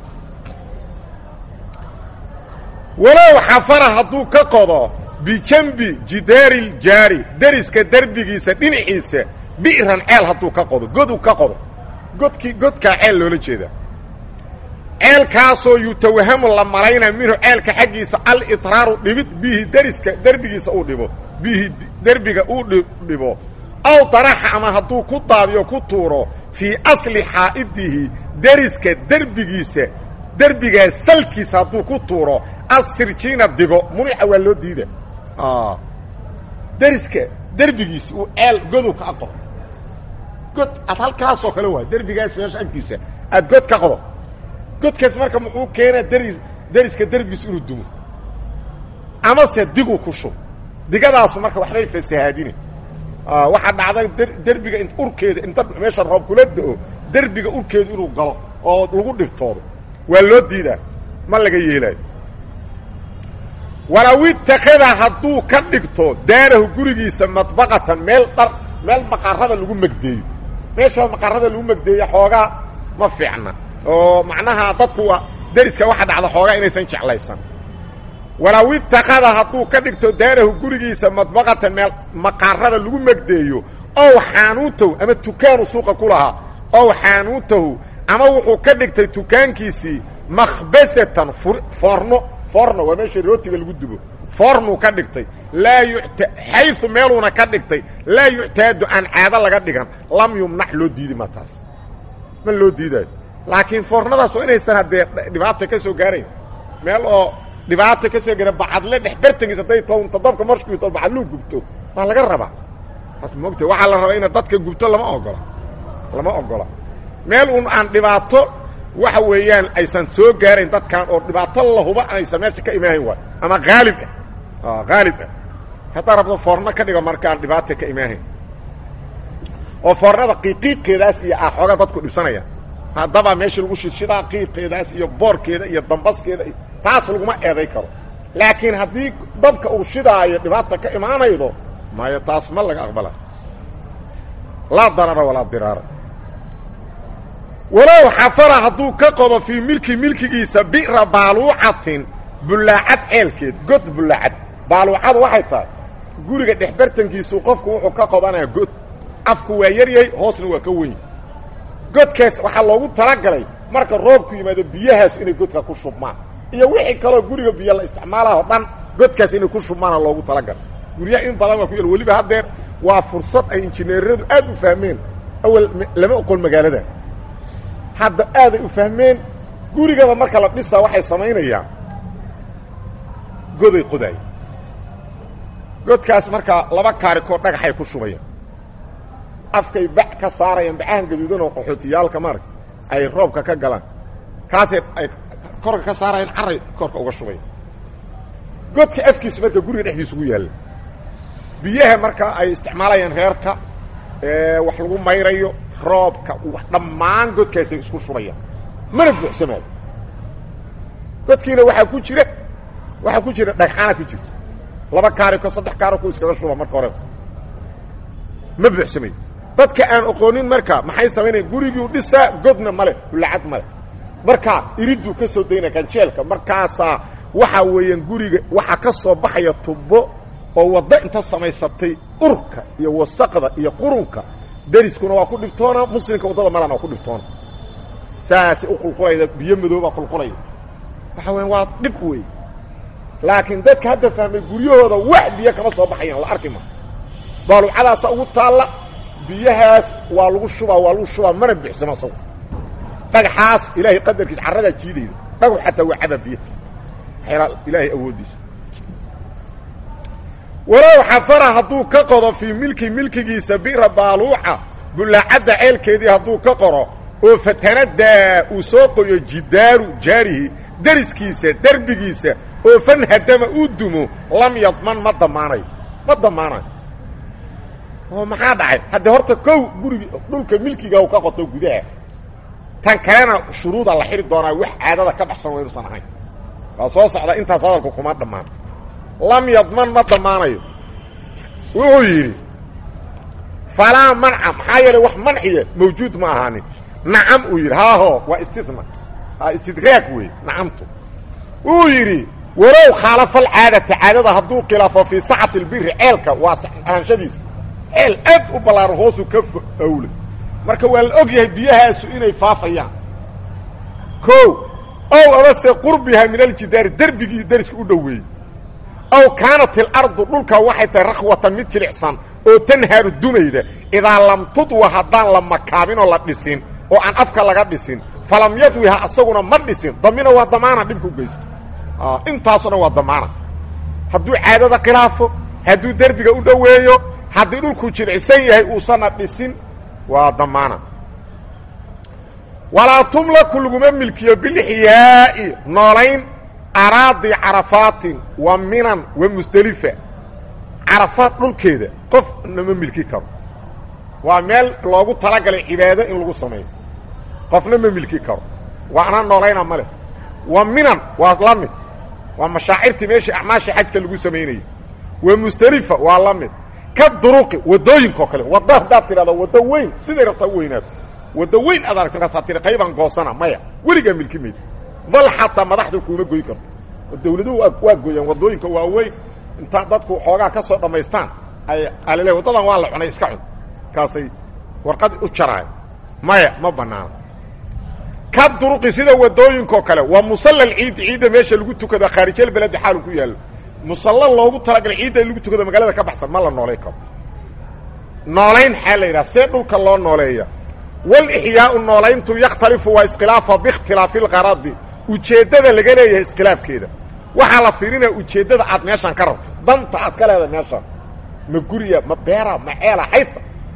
walow xafara hadduu ka qodo bijambi jidaari ljaari deriska derbigiisa dhinaciisa bi'ran ceel hadduu ka qodo goduu ka qodo godkii godkaa ceel loola jeedaa ceelkaasoo yutawahamu la malayna minhu ceelka xaggiisa alitraaru dhibid bihi deriska derbigiisa uu dhibo bihi derbiga uu dhibo aw daraxa ama hadduu ku daadiyo ku tuuro fii asli xaa'idihi deriska derbigiisa derbigaas salkiisa hadduu ku tuuro asirjiina digo munica waa loo diida deriska derbigiisa uu ceel godow ka qodo god aad halkaasoo kale waa derbigaas meesha agtiisa aad god ka qodo godkaas marka muxuu keenaa deri deriska derbigiisa inuu dumo amase diguu ku shub digadaasu marka waxbay fasahaadine waxaa dhacday derbiga urkeeda inta meesha roob kula da-o derbiga urkeedu inuu galo oo lagu dhibtoodo waa loo diidaa ma laga yeelaayo walow itakada hadduu ka dhigto daarahu gurigiisa madbaqatan meel dhar meel maqarada lagu megdeeyo meesha maqarada lagu megdeeyo xoogaa ma fiicna oo macnaha dadku waa deriska waxa dhacda xoogaa inaysan jeclaysan walow itakada hadduu ka dhigto daarahu gurigiisa madbaqatan meel maqarada lagu megdeeyo ow xaanuutahu ama tukaanu suuqa ku lahaa ow xaanuutahu ama wuxuu ka dhigtay tukaankiisii makhbasatan foorno foorno waa meesha rootiga lagu dubo foornuu ka dhigtay laa yuta xayu meeluuna ka dhigtay laa yuctaadu aan caado laga dhigan lam yumnac loo diidi ma taas ma loo diidaayo laakiin foornadaas waa inaysan haddee dhibaata ka soo gaarayn meel oo dhibaata ka soo gaara bacadle dhex bartankiis hadday townta dabka marshkuto bacadluu gubto waa laga rabaa taas moogta waxaa la rabaa ina dadka gubto lama ogola lama ogola meel un aan dhibaato waxa weeyaan aysan soo gaarayn dadkan oo dhibaato lahuba aysan meesha ka imaahayn waay ama haalib ah haalib ah haddaa rabto foorno ka dhigo markaan dhibaata ka imaahayn oo foornada qiiqiiqeedaas iyo ah xoogaa dadku dhibsanaya haddaba meesha lagu shidshidaa qiiqeedaas iyo boorkeeda iyo dambaskeeda taas laguma eeday karo laakiin haddii dabka uu shidaayo dhibaata ka imaanaydo maayo taas ma laga aqbala laa darara walaa diraara walow xafara hadduu ka qodo fii milki milkigiisa bi'ra baaluucatin bullaacad ceelkeed god bullaacad baaluucadu waxay tahay guriga dhexbartankiisu qofku wuxuu ka qodanaya god afku waa yaryahay hoosna waa ka weyn godkaas waxaa loogu talagalay marka roobku yimaado biyahaas inay godka ku shubmaan iyo wixii kaloo guriga biyo la isticmaalaho dhan godkaas inay ku shubmaana loogu talagalay guryaha in badan waa ku yal weliba haddeer waa fursad ay injineeradu aad u fahmeen awal lama oqon magaalada hadda aaday u fahmeen gurigaba marka la dhisaa waxay samaynayaan goday qodaay godkaas markaa laba kaarikoo dhagaxay ku shubayaan afkay bac ka saarayaan bacahan gaduudan oo qaxootiyaalka maarag ay roobka ka galaan kaasay ay korka ka saarayaan carray korka uga shubayan godka afkiisu marka guriga dhexdiisa ugu yaalla biyaha marka ay isticmaalayaan reerka wax lagu mayrayo roobka dhammaan godkaasay isku shubayaan mana buuxsamaayo godkiina waxaa ku jira waxaa ku jira dhagxaana ku jirta laba kaariko saddex kaariko iskaga shuba marka hore ma buuxsamayo dadka aan oqoonin marka maxay samaynaya gurigii dhisaa godna male hulacad male markaa iriduu ka soo daynaya ganjeelka markaasaa waxaa weeyaan guriga waxaa ka soo baxaya tubo oo waddo inta samaysatay urka iyo wasaqda iyo qurunka deriskuna waa ku dhibtoona muslimka waddada malana waa ku dhibtoona saasay u qulqulayda biyo madoobaa qulqulaya waxa weya waa dhib wey laakiin dadka hadda fahmay guryahooda wax biyo kama soo baxayaan la arki ma baaluucadaasa ugu taalla biyahaas waa lagu shubaa waa lagu shubaa mana buuxsamo asagu dhagaxaas ilaahay qadarkiis carradaa jiidayda dhagax xataa waa cabaa biyo ilaahay awooddiisa walow xafara hadduu ka qodo fii milki milkigiisa bira baaluuca bullaacadda ceelkeedii hadduu ka qoro oo fatanadaa uu soo qoyo jidaaru jaarihi deriskiisa derbigiisa oo fanhadama uu dumo lam yadman ma damaanayo ma damaanayo oo maxaa dhacay haddee horta kow gurigi dhulka milkiga u ka qoto gudaha tan kalena shuruuda la xiri doonaa wax caadada ka baxsan waa inuusan ahayn waa soo socda intaas hadalku kuma dhammaan lam yadman ma damaanayo wuxuu yidhi falaa manca maxaa yeelay wax manciya mawjuud ma ahaanin nacam uu yidhi haaho waa istina istidraag wey nacamtu wuu yidhi walow khaalafa alcaadata caadada hadduu khilaafo fii sacati lbiri ceelka waa ahanshadiisa ceel aad u ballaaran hoosuu ka awlay marka waa la og yahay biyahaasu inay faafayaan o ow amase qurbiha min aljidaari derbigii deriska u dhoweeyey aw kaanat ilardu dhulka waxay tahay rakhwatan mid jilicsan oo tanhaaru dumayda idaa lam tudwa haddaan la makaabin oo la dhisin oo aan afka laga dhisin falam yadwiha asaguna ma dhisin damina waa damaana dhibku geysto intaasoo dhan waa damaana hadduu caadada khilaafo hadduu derbiga u dhoweeyo haddii dhulku jilicsan yahay uusanna dhisin waa damaana walaa tumlaku laguma milkiyo bilixyaa'i noolayn araadi carafaatin wa minan wa musdelifa carafaad dhulkeeda qofna ma milki karo waa meel loogu talagalay cibaado in lagu sameeyo qofna ma milki karo waana noolayna ma leh wa minan waa la mid waa mashaacirtii meeshii acmaasha xajka lagu samaynayay wa musdelifa waa la mid ka duruqi waddooyinkaoo kale wadda haddaad tidhahdo waddo weyn siday rabtaa u weynaato waddo weyn aad aragta markaasaa tiri qaybaan goosana maya weligaa milki mayd bal xataa madaxda kuuma goy karto dawladuhu waa gooyaan waddooyinka waaweyn intaa dadku xoogaa ka soo dhammaystaan ay alile waddadan waa la cunay iska cun kaasay warqad u jaraayan maya ma banaana ka duruqi sida waddooyinkaoo kale waa musalla alciidi ciidda meesha lagu tukado khaarijal beledi xaalu ku yaallo musalla loogu talagalay ciidda in lagu tukado magaalada ka baxsan ma la noolay karo noolayn xaa la yidhaha see dhulka loo nooleeya walixyaau noolayntu yakhtalifu waa iskhilaafa biikhtilaafi lqaradi ujeeddada laga leeyahay iskhilaafkeeda waxaa la fiirinaya ujeeddada aad meeshaan ka rabto danta aad ka leedahay meeshaan ma guriya ma beera ma ceela xayta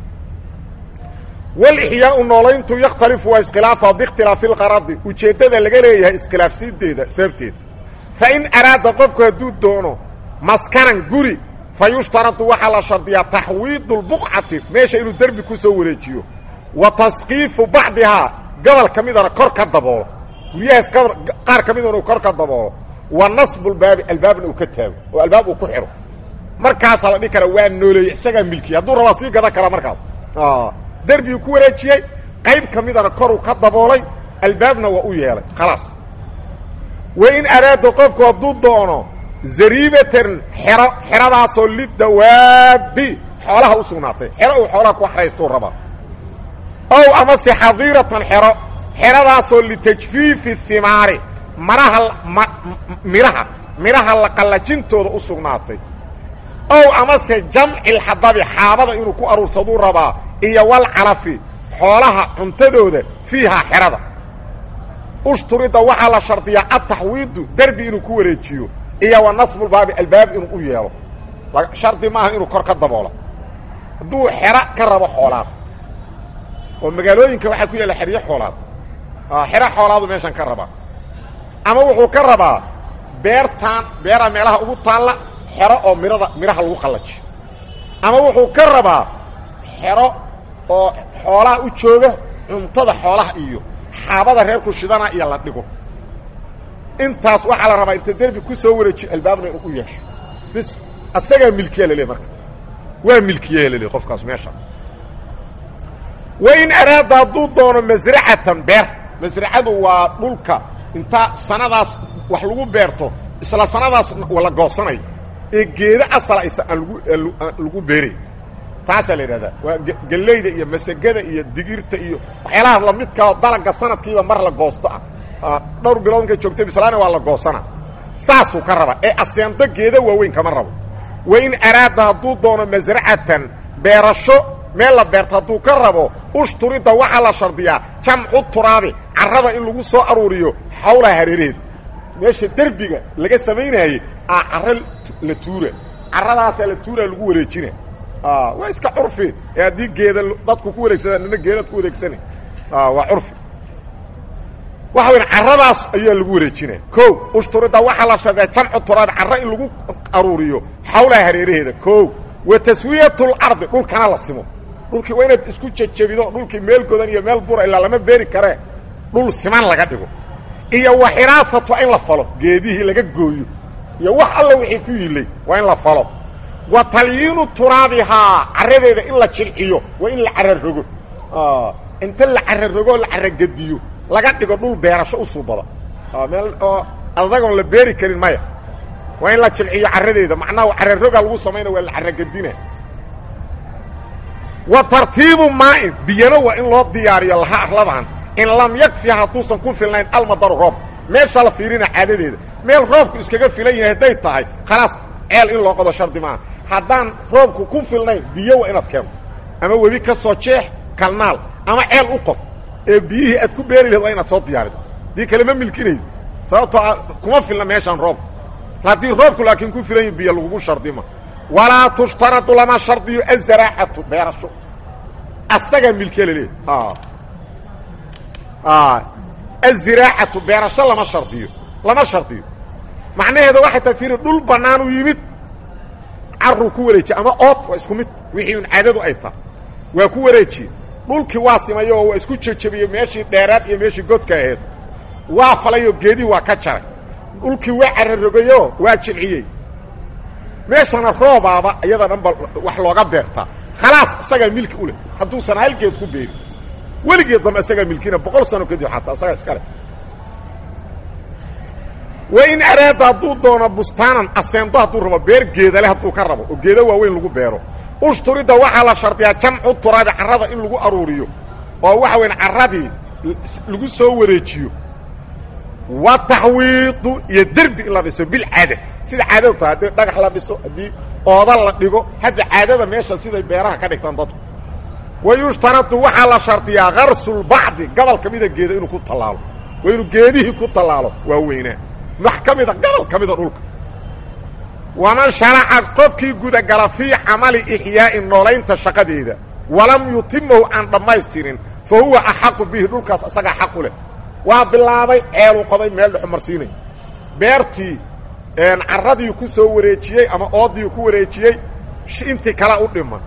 walixyaau noolayntu yakhtalifu waa iskhilaafa biikhtilaafi lqaradi ujeeddada laga leeyahay iskhilaafsiinteeda sababteeda fa in araada qofku hadduu doono maskanan guri fa yushtaradu waxaa la shardiyaa taxwiidu lbuqcati meesha inuu derbi ku soo wareejiyo wa taskiifu bacdihaa gobol ka midana kor ka daboolo guryahaas qaar ka midana uu kor ka daboolo wa nasbulbaabi albaabna uu ka taago oo albaab uu ku xidho markaasaa la dhihi kara waa nooleeye isagaa milkiya hadduu rabaa sii gadan karaa markaas derbigu ku wareejiyey qayb ka midana koruu ka daboolay albaabna waa u yeelay khalaas wa in araada qofku hadduu doono zariibatan xero xeradaasoo lidawaabi xoolaha u sugnaatay xero uu xoolaha ku xraystuu rabaa ow amase xadiiratan xero xeradaasoo litajfiifi himaari maraha midhaha midhaha la qallajintooda u sugnaatay ow amase jamci lxadabi xaabada inuu ku aruursaduu rabaa iyo walcalafi xoolaha cuntadooda fiihaa xerada ushturida waxaa la shardiyaa ataxwiidu derbi inuu ku wareejiyo iyo wa nasbulbaabi albaab inuu u yeelo shardi maaha inuu kor ka daboola hadduu xero ka rabo xoolaad oo magaalooyinka waxaa ku yaalla xeryo xoolaad xero xoolaadu meeshan ka rabaa ama wuxuu ka rabaa beertaan beera meelaha ugu taalla xero oo mirada midhaha lagu qallajiyo ama wuxuu ka rabaa xero oo xoolaha u jooga cuntada xoolaha iyo xaabada reerku shidana iyo la dhigo intaas waxaa la rabaa inta derbi ku soo wareejiyo albaabna inuu u yeesho bis asagaa milkiya lale marka waa milkiya lale qofkaas meesha wa in araada hadduu doono masracatan beer masracadu waa dhulka inta sanadaas wax lagu beerto isla sanadaas la goosanayo ee geedo asala isa aan lagu lagu beeray taasaa la yidhahdaa waa gellayda iyo masagada iyo digirta iyo waxyaalaha lamidkaa dalaga sanadkiiba mar la goosto ah dhowr bilood markay joogta bislaana waa la goosana saasuu ka rabaa ee aseendo geeda waaweyn kama rabo wa in araada hadduu doono masracatan beerasho meel la beerto hadduu ka rabo ushturida waxaa la shardiyaa jamcu turaabi carrada in lagu soo aruuriyo xawlaha hareeraheeda meesha derbiga laga samaynaayey a carro la tuura carradaasaa la tuura lagu wareejina waa iska curfi ee haddii geeda dadku ku wareegsadaan nina geedaad ku wareegsana waa curfi waxa weya carradaas ayaa lagu wareejinaya ko ushturida waxaa la shardiyaa jamcu turaabi carro in lagu aruuriyo xawlaha hareeraheeda ko wa taswiyat lardi dhulkana la simo dhulkii waa inaad isku jejebido dhulkii meel godan iyo meel bura ilaa lama beeri karee dhul siman laga dhigo iyo wa xiraasatu in la falo geedihii laga gooyo iyo wax alla wixii ku yilay waa in la falo wa talyiinu turaabihaa carradeeda in la jilciyo waa in la cararogo inta la cararogo la caragediyo laga dhigo dhul beerasho u suubada meel oo adagoon la beeri karin maya waa in la jilciyo carradeeda macnaha cararoga lagu samayna waa la caragedina wa tartiibu maain biyana waa in loo diyaariyo laha arladan in lam yakfi hadduusan ku filnayn almadaru roob meesha la fiirina caadadeeda meel roobku iskaga filan yahay hadday tahay khalaas ceel in loo qodo shardi maaha haddaan roobku ku filnayn biyo waa inaad keento ama webi ka soo jeex kalnaal ama ceel u qod ee biyihii aad ku beeri lahed waa inaad soo diyaarido dii kale ma milkinaydo sababtoo kuma filna meeshaan roobku haddii roobku laakiin ku filan yahi biyo lagugu shardima walaa tushtaradu lama shardiyo azaraacatu beerasho asagaa milkiya laleeyahy aziraacatu beerasho lama shardiyo lama shardiyo macnaheeda waxay tahay fiiri dhul bannaan u yimid caruu ku wareejiye ama ood waa isku mid wixii un caadadu ay tahay waa ku wareejiye dhulkii waa simayo oo waa isku jejebiye meeshii dheeraad iyo meeshii godka aheed waa falayoo geedihii waa ka jaray dhulkii waa cararogayo waa jilciyey meeshana roobaaba iyada dhan ba wax looga beertaa khalaas isagaa milki u leh hadduusan halgeed ku beerin weligeed dambe isagaa milkina boqol sano kadib xataa isagaa iska leh wain araada hadduu doono bustaanan aseendo hadduu rabo beer geedale hadduu ka rabo oo geeda waaweyn lagu beero ushturida waxaa la shardiyaa jamcu turaabi carrada in lagu aruuriyo oo waxa weyn carradii lagu soo wareejiyo wa taxwiidu iyo derbi in la dhiso bilcaadati sida caadadu tahay haddii dhagax la dhiso haddii ooda la dhigo hadda caadada meesha siday beeraha ka dhigtaan dadku wa yushtaradu waxaa la shardiyaa karsulbacdi gobol ka mida geeda inuu ku tallaalo waa inuu geedihii ku tallaalo waa weynaa wax ka mida gobol ka mida dhulka waman sharaca qofkii gudagala fii camali ixyaa'i noolaynta shaqadeeda walam yutimahu aan dhammaystirin fa huwa axaqu bihi dhulkaas isagaa xaq u leh waa bilaabay ceeluu qoday meel dhexu marsiinay beertii carradii ku soo wareejiyey ama oodii ku wareejiyey intii kala u dhiman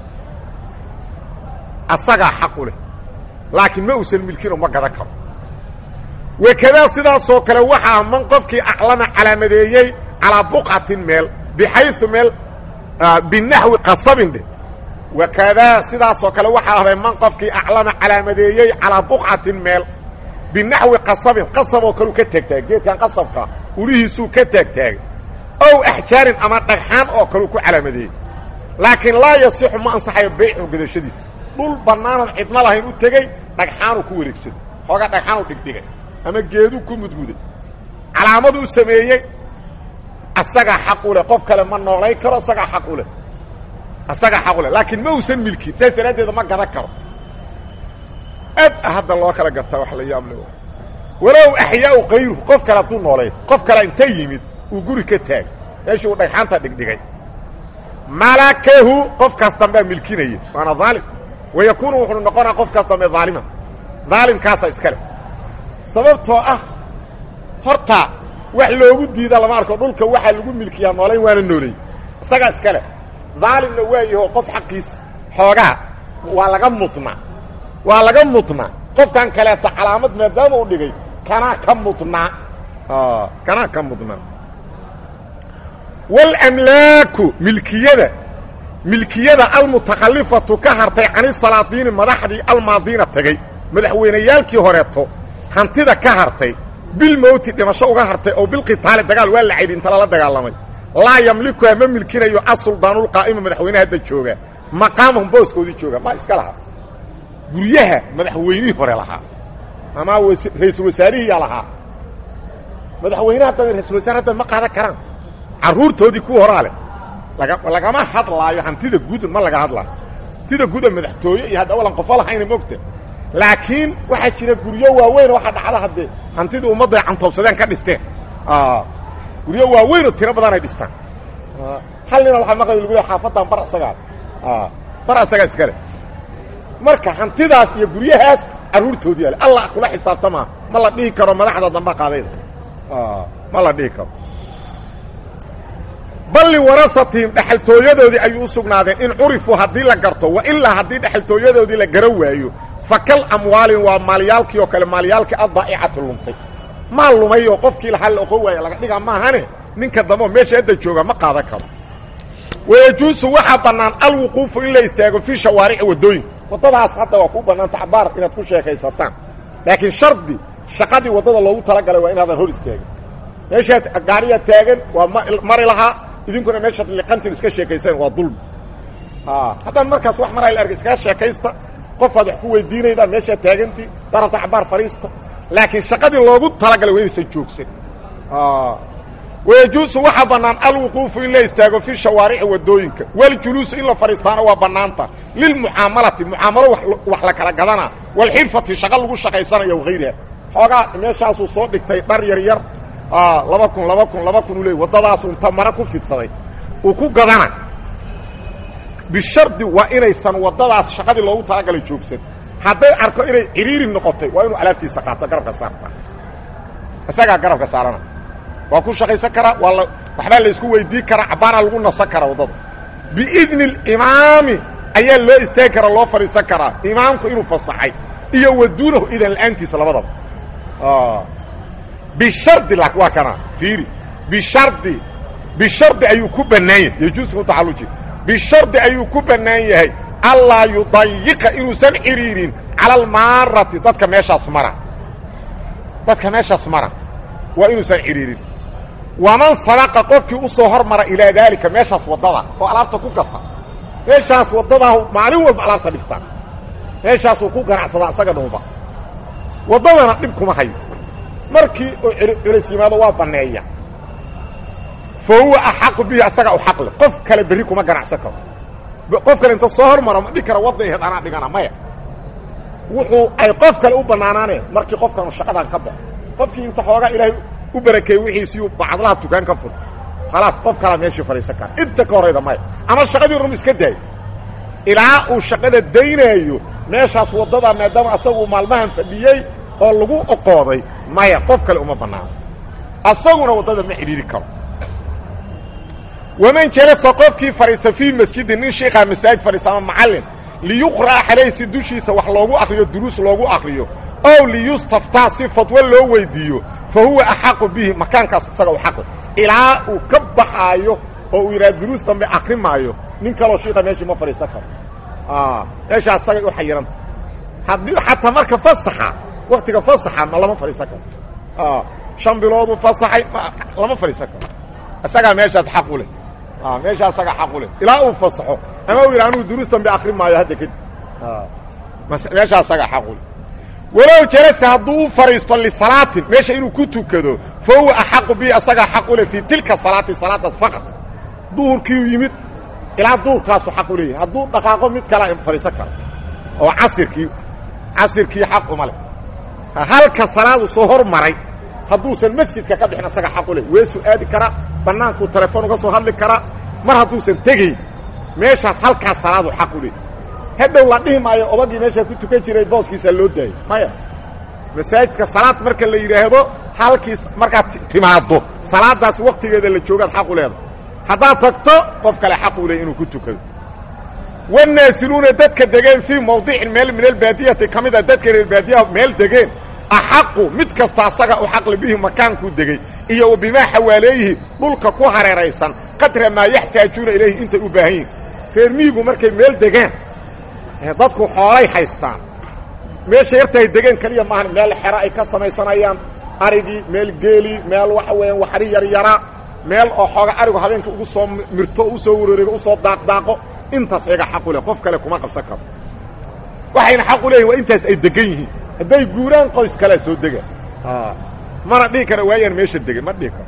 asagaa xaq u leh laakiin ma uusan milkinoo ma gadan karo wakadaa sidaasoo kale waxaa man qofkii aclama calaamadeeyey calaa buqatin meel bixayu meel binaxwi qasabin dheh wakadaa sidaasoo kale waxaa ahday man qofkii aclama calaamadeeyey calaa buqcatin meel binaxwi qasabin qasab oo kaleu ka taagtaagay geedkan qasabka ulihiisuu ka taagtaagay ow axjaarin ama dhagxaan oo kaleu ku calaamadeeyey laakiin laa yasixu ma ansaxayo baycu gadashadiisa dhul bannaanan cidna lahayn u tegey dhagxaanuu ku wareegsaday xoogaa dhagxaanuu dhigdhigay ama geeduu ku mudmuday calaamadu u sameeyey asagaa xaq u leh qof kale ma noolay karo asagaa xaq u leh asagaa xaq u leh laakiin ma uusan milkin saas daraaddeeda ma gadan karo aad hadda loo kala gataa wax la yaab le walow axyaau kayru qof kale hadduu noolay qof kale inta yimid uu guri ka taag meeshii uu dhagxaanta dhigdhigay malakahu qofkaas dambea milkinaya waana aalim wayakuunu wuxuu noqonaa qofkaas dambe aaliman aalimkaasa iska leh sababtoo ah horta wax loogu diida lama arko dhulka waxaa lagu milkiyaa noolayn waana nooley isagaa iska leh daalimna waa yaho qof xaqiis xoogaa waa laga mudnaa waa laga mudnaa qofkan kaleeto calaamad maadaama u dhigay kanaa ka mudnaa kanaa ka mudnaa wاlamlaaku milkiyada milkiyada almutakhallifatu ka hartay canisalaadiini madaxdii almaadiina tegey madaxweyneyaalkii horeeto hantida ka hartay bilmowti dhimasho uga hartay oo bilqitaali dagaal waa la caydhi inta lala dagaalamay laa yamlikuha ma milkinayo asuldaanulqaa'ima madaxweyne hadda jooga maqaamahum booskoodii jooga ma iska lahaa guryaha madaxweynihii hore lahaa ama ra-iisul wasaarihiiyaa lahaa madaxweyne hadda ra-isul wasaare hadda ma qaadan karaan carruurtoodii kuwa horaa leh lagama hadlaayo hantida guud ma laga hadlaayo hantida guuda madaxtooye iyo hadda awalan qofo lahayna mogta laakiin waxaa jira guryo waaweyn waxaa dhacda haddee hantidii ummadday cantoobsadeen ka dhisteen guryo waaweynoo tiro badan ay dhistaan hal nina waxaa maqlay lagu le xaafadan bar isagaa bar isagaa iska leh marka hantidaas iyo guryahaas carruurtoodii ale allah kula xisaabtamaa ma la dhihi karo madaxda damba qaadayda ma la dhihi karo bal liwarasatihim dhexaltooyadoodii ayuu u sugnaadeen in curifuu haddii la garto wa ilaa haddii dhexaltooyadoodii la gara waayo fa kal amwaalin waa maalyaalkii oo kale maalyaalkii addaa'icatu lumtay maal lumay oo qofkii lahaa la oqon waaya laga dhigaa maahane ninka dambe oo meesha hadda jooga ma qaadan karo wayajuusu waxaa bannaan alwuquufu in la istaago fii shawaarici waddooyinka waddadaas hadda waa kuu bannaanta cabaar inaad ku sheekaysataan laakiin shardi shaqadii waddada loogu talagalay waa inaadan hor istaagin meeshaad gaariyaa taagan waa mari lahaa idinkuna meeshaad liqantin iska sheekayseen waa dulmi haddaan markaas wax maraa la arga iskaga sheekaysta qofaad wax ku weydiinaydaa meeshaad taagantii darabta cabaar fadhiista laakiin shaqadii loogu talagalay waa inaysan joogsan wayajuusu waxaa bannaan alwuquufu in la istaago fi shawaarici waddooyinka waljuluusu in la fadhiistaana waa bannaanta lilmucaamalati mucaamalo wax la kala gadana walxirfati shaqo lagu shaqaysanaya wahayriha xoogaa meeshaasuu soo dhigtay dhar yar yar laba kun laba kun laba kun u leey waddadaasu inta mara ku fidsaday uu ku gadana bishardi waa inaysan waddadaas shaqadii loogu talagalay joogsan hadday arko inay ciriiri noqotay waa inuu alaabtiisa qaato garabka saarta isagaa garabka saarana waa ku shaqaysan karaa waa la waxbaa la isku weydii karaa cabbaanaa lagu nasan karaa waddada biidni alimaami ayaa loo istaagi karaa loo fadhiisan karaa imaamku inuu fasaxay iyo waduunahu idan la'aantiisa labadaba bishardi la waa kana fiiri bishardi bishardi ayuu ku bannaan yahay yajuusu ku taxalluji bishardi ayuu ku bannaan yahay allaa yudayiqa inuusan cidhiirin cala almaarati dadka meeshaas mara dadka meeshaas mara waa inuusan cidhiirin waman sabaqa qofkii u soo hormara ilaa daalika meeshaas waddada oo alaabta ku gata meeshaas waddadaa maalin walba alaabta dhigtaa meeshaasuu ku ganacsadaa isaga dhuuba waddadana dhib kuma hayo markii uu culis yimaado waa banneeya fa huwa axaqu bihi asaga u xaqle qof kale berri kuma ganacsan karo qof kale inta soo hormaro ma dhig kara wadda aheed anaa dhigana maya wuxuu ay qof kale u bannaanaaneen markii qofkanu shaqadan ka baxo qofkii inta xoogaa ilaahay u barakeeyey wixiisiiu bacdlaha tukaan ka fur khalaas qof kalaa meeshii fadhiisan kara inta ka horayda maya ama shaqadii rum iska daayo ilaa uu shaqada daynaayo meeshaas waddada maadaama asagu maalmahan fadhiyey oo lagu oqooday maya qof kale uma bannaano asaguna waddada ma cidhiiri karo waman jalasa qofkii fadhiista fii masjidin nin shiikaa masaajid fadhiista ama macallin liyuqra'a calayh si dushiisa wax loogu akriyo duruus loogu akriyo ow liyustaftaa si fadwo loo weydiiyo fa huwa axaqu bihi makaankaas isaga u xaqi ilaa uu ka baxaayo oo uu yidhaha duruus dambe akri maayo nin kaloo shiika meeshii ma fadhiisan karo meeshaa isagay u xayiranta haddii xataa marka fasaxa waktiga fasaxa ma lama fadhiisan karo shan bilooduu fasaxay lama fadhiisan karo isagaa meeshaas xaq u leh meeshaa isagaa xaq u leh ilaa uu fasaxo ama uu yidha anugu duruus dambe akri maayo hadda kadib meeshaa isagaa xaq u leh walow jalasa hadduu u fadhiisto lisalaatin meesha inuu ku tukado fa huwa axaqu bihi asagaa xaq u leh fii tilka salaati salaadaas faqad duhurkiiu yimid ilaa duhurkaasu xaq u leeyahay hadduu dhaqaaqo mid kalea fadhiisan karo oo casirkii casirkii xaq uma leh halka salaadu soo hormaray hadduusan masjidka ka bixin asaga xaq u leh weesuu aadi karaa bannaankuu telefoon uga soo hadli karaa mar hadduusan tegayn meeshaas halkaas salaadu xaq u leeyahy hadhow la dhihi maayo odagii meeshaa ku tukan jiray booskiisa loo daayay maya masaajidka salaad marka la yidhaahdo halkiis markaad timaaddo salaadaas waktigeeda la joogaad xaq u leedahay haddaad tagto qof kale xaq u leey inuu ku tukado wanaasiluuna dadka degeen fii mawdicin meel min albaadiyati ka mid a dadka reer baadiyaha meel degeen axaqu mid kasta asaga u xaqli bihi makaankuu degey iyo wa bimaa xawaaleeyihi dhulka ku hareeraysan qadra maa yaxtaajuuna ilayhi intay u baahan yihin reer miyigu markay meel degaan dadku xoolay haystaan meesha yartahay degeen keliya maahan meel xero ay ka samaysanayaan arigii meel geelii meel waxa weeyaan waxri yaryara meel oo xooga arigu habeenka ugu soo mirto u soo wareego usoo daaqdaaqo intaas iyaga xaqu leh qof kale kuma qabsan karo waxayna xaq u leeyihin waa intaas ay degan yihiin hadday guuraan qoys kalea soo dega mana dhihi kara waayaan meesha degan ma dhihi karo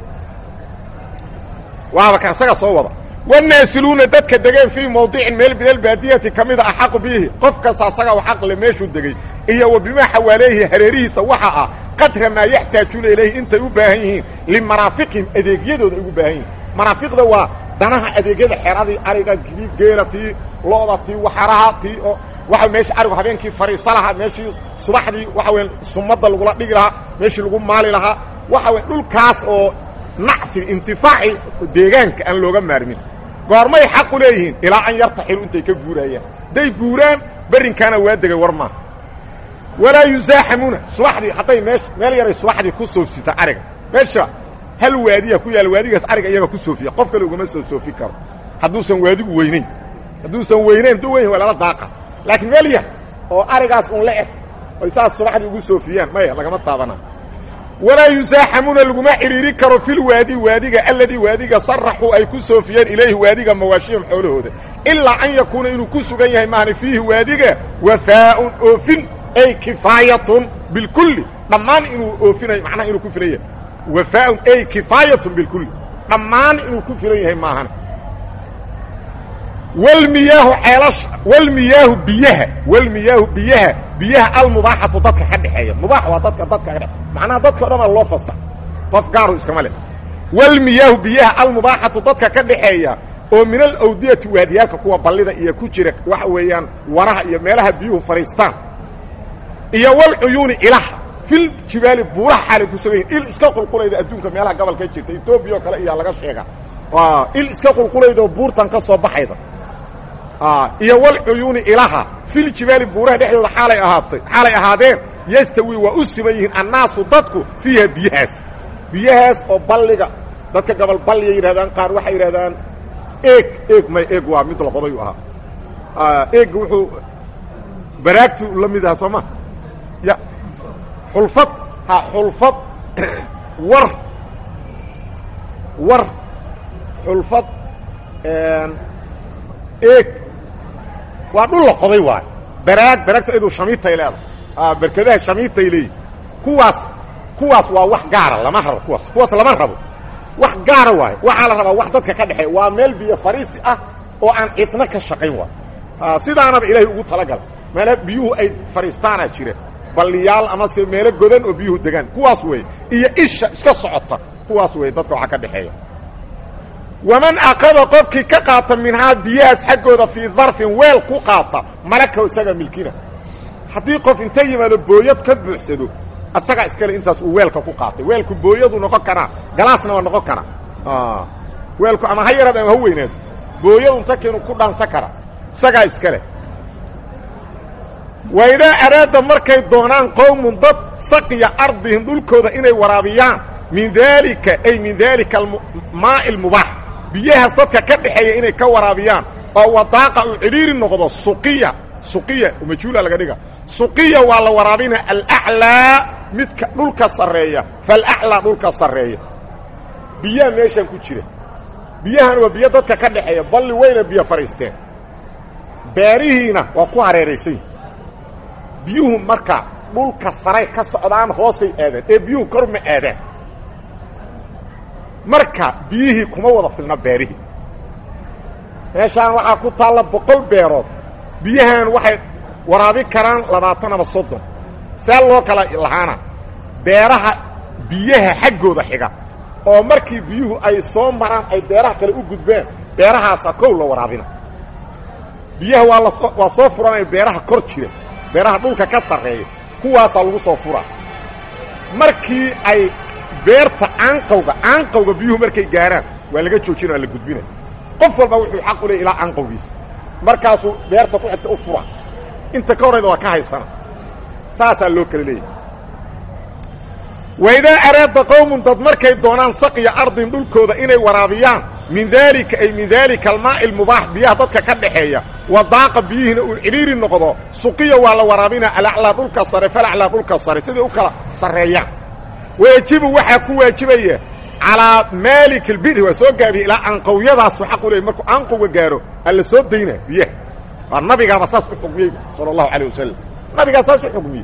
waaba ka isaga soo wada wanaasiluuna dadka degeen fii mawdicin meel min albaadiyati ka mida axaqu bihi qof kasta asaga u xaq le meeshuu degey iyo wa bimaa xawaaleehi hareerihiisa waxa ah qadra maa yaxtaajuuna ilayhi intay u baahan yihiin limaraafiqihim adeegyadooda ay ugu baahan yihin maraafiqda waa danaha adeegyada xeradii ariga tii geela tii looda tii waxaraha tii oo waxa meesha arigu habeenkii fariisa lahaa meeshii subaxdii waxa weya sumadda lagula dhigi lahaa meeshii lagu maali lahaa waxa wey dhulkaas oo nacfi intifaaci deegaanka aan looga maarmin goormay xaq u leeyihiin ilaa an yartaxilu intay ka guuraayaan hadday guuraan berrinkaana waa degay war maaha walaa yusaaxamuuna subaxdii hadday mee meel yaray subaxdii ku soofsita ariga meesha hal waadiya ku yaalla waadigaas ariga iyaga ku soofiya qof kale ugama soo soofi karo hadduusan waadigu weynayn hadduusan weynayn hadduu weyn waa lala daaqa laakiin meel yar oo arigaas un la eg oy saas subaxdii ugu soofiyaan maya lagama taabana walaa yusaaxamuuna laguma xidhiiri karo filwaadi waadiga alladii waadiga saraxuu ay ku soofiyeen ilayhi waadiga mawaashihim xoolahooda ilaa an yakuuna inuu ku sugan yahay maahni fiihi waadiga wafaa'un oofin ay kifaayatun bilkulli dhammaan inuu oofinayo macnaha inuu ku filan yahay wafaa'un ay kifaayatun bilkulli dhammaan inuu ku filan yahay maahan wlmiyaahu ceelasha wlmiyaahu biyaha wlmiyaahu biyaha biyaha almubaaxatu dadka ka dhexeeya mubaax waa dadka dadka ka dhe macnaha dadka o dhan a loo fasax qof gaaru iskama leh wlmiyaahu biyaha almubaaxatu dadka ka dhexeeya oo min alawdiyati waadiyaalka kuwa ballida iyo ku jira waxa weeyaan waraha iyo meelaha biyuhu fadhiistaan iyo walcuyuuni ilaha fil jibaali buuraha xaalay ku sugan yihin il iska qulqulayda adduunka meelaha gobolka jirta etoobiya oo kale iyaa laga sheega il iska qulqulayda oo buurtan ka soo baxayda iyo walcuyuuni ilaha fil jibaali buuraha dhexdooda xaalay ahaatay xaalay ahaadeen yastawi waa u siman yihiin annaasu dadku fiiha biyahaas biyahaas oo balliga dadka gobol balyay yidhahdaan qaar waxay yidhahdaan eeg eeg may eeg waa mid la qoday u ahaa eeg wuxuu baraagtu la mid aha soo ma ya xulfad ha xulfad war war xulfad eeg waa dhul la qoday waayo baraag baraagta iduu shamiitay leedahay berkadaha shamiitay leeyihi kuwaas kuwaas waa wax gaara lama rabo kuwaas kuwaas lama rabo wax gaara waayo waxaa la rabaa wax dadka ka dhexeeya waa meel biyo fariisi ah oo aan cidna ka shaqayn waayo sidaanaba ilaahay ugu talagala meela biyuhu ay fariistaanaa jira balliyaal amase meelo godan oo biyuhu degaan kuwaas weeye iyo isha iska socota kuwaas weeye dadka waxaa ka dhexeeya waman aqada qofkii ka qaata minhaa biyahaas xaggooda fii darfin weel ku qaata malaka isaga milkina haddii qof inta yimaado booyad ka buuxsado asagaa iskale intaas uu weelka ku qaatay weelku booyadu noqon karaa galaasna waa noqon karaa weelku ama ha yaraad ama ha weynaado booyadu inta keenu ku dhaansan kara isagaa iskale waidaa araada markay doonaan qowmun dad saqiya ardihim dhulkooda inay waraabiyaan min daalika ay min daalika maa'i almubaax biyahaas dadka ka dhexeeya inay ka waraabiyaan oo wadaaqa uu cidhiiri noqdo suqiya suqiya majhuula laga dhiga suqiya waa la waraabina alaclaa midka dhulka sarreeya falaclaa dhulka sarreeya biyaha meeshan ku jira biyahan waa biyo dadka ka dhexeeya balli wayna biyo fadhiisteen beerihiina waa ku hareeraysan yihin biyuhu marka dhulka saray ka socdaan hoosay aadaan ee biyuhu kor ma aadaan marka biyihii kuma wada filna beerihii meeshaan waxaa ku taalla boqol beerood biyahan waxay waraabi karaan labaatan ama soddon see loo kala lahaana beeraha biyaha xaggooda xiga oo markii biyuhu ay soo maraan ay beeraha kale u gudbaan beerahaasa kow la waraabina biyaha waa lasoo waa soo furanaya beeraha kor jira beeraha dhulka ka sarreeya kuwaasaa lagu soo furaa markii ay beerta aanqawga aanqawga biyuhu markay gaaraan waa laga joojina waa la gudbina qof walba wuxuu xaq u leey ilaa aanqawgiisa markaasuu beerta ku xigta u fura inta ka horrayda waa ka haysana saasaa loo kala leeyahy waidaa araada qowmun dad markay doonaan saqiya ardin dhulkooda inay waraabiyaan min daalika ay min daalika almaa'i almubaax biyaha dadka ka dhaxeeya wadaaqa biyihiina uu cidhiiri noqdo suqiya waa la waraabinaa alaclaa dhulka sare falaclaa dhulka sare siday u kala sarreeyaan wayajibu waxaa ku waajibaya calaa maalik albiri waa soo gaabiya ilaa anqawyadaasu xaq u leey markuu anqowga gaaro alla soo daynaa biyaha waa nabigaaba saas u xugmiyey sala allahu calayh wasalam nabigaa saas u xugmiyey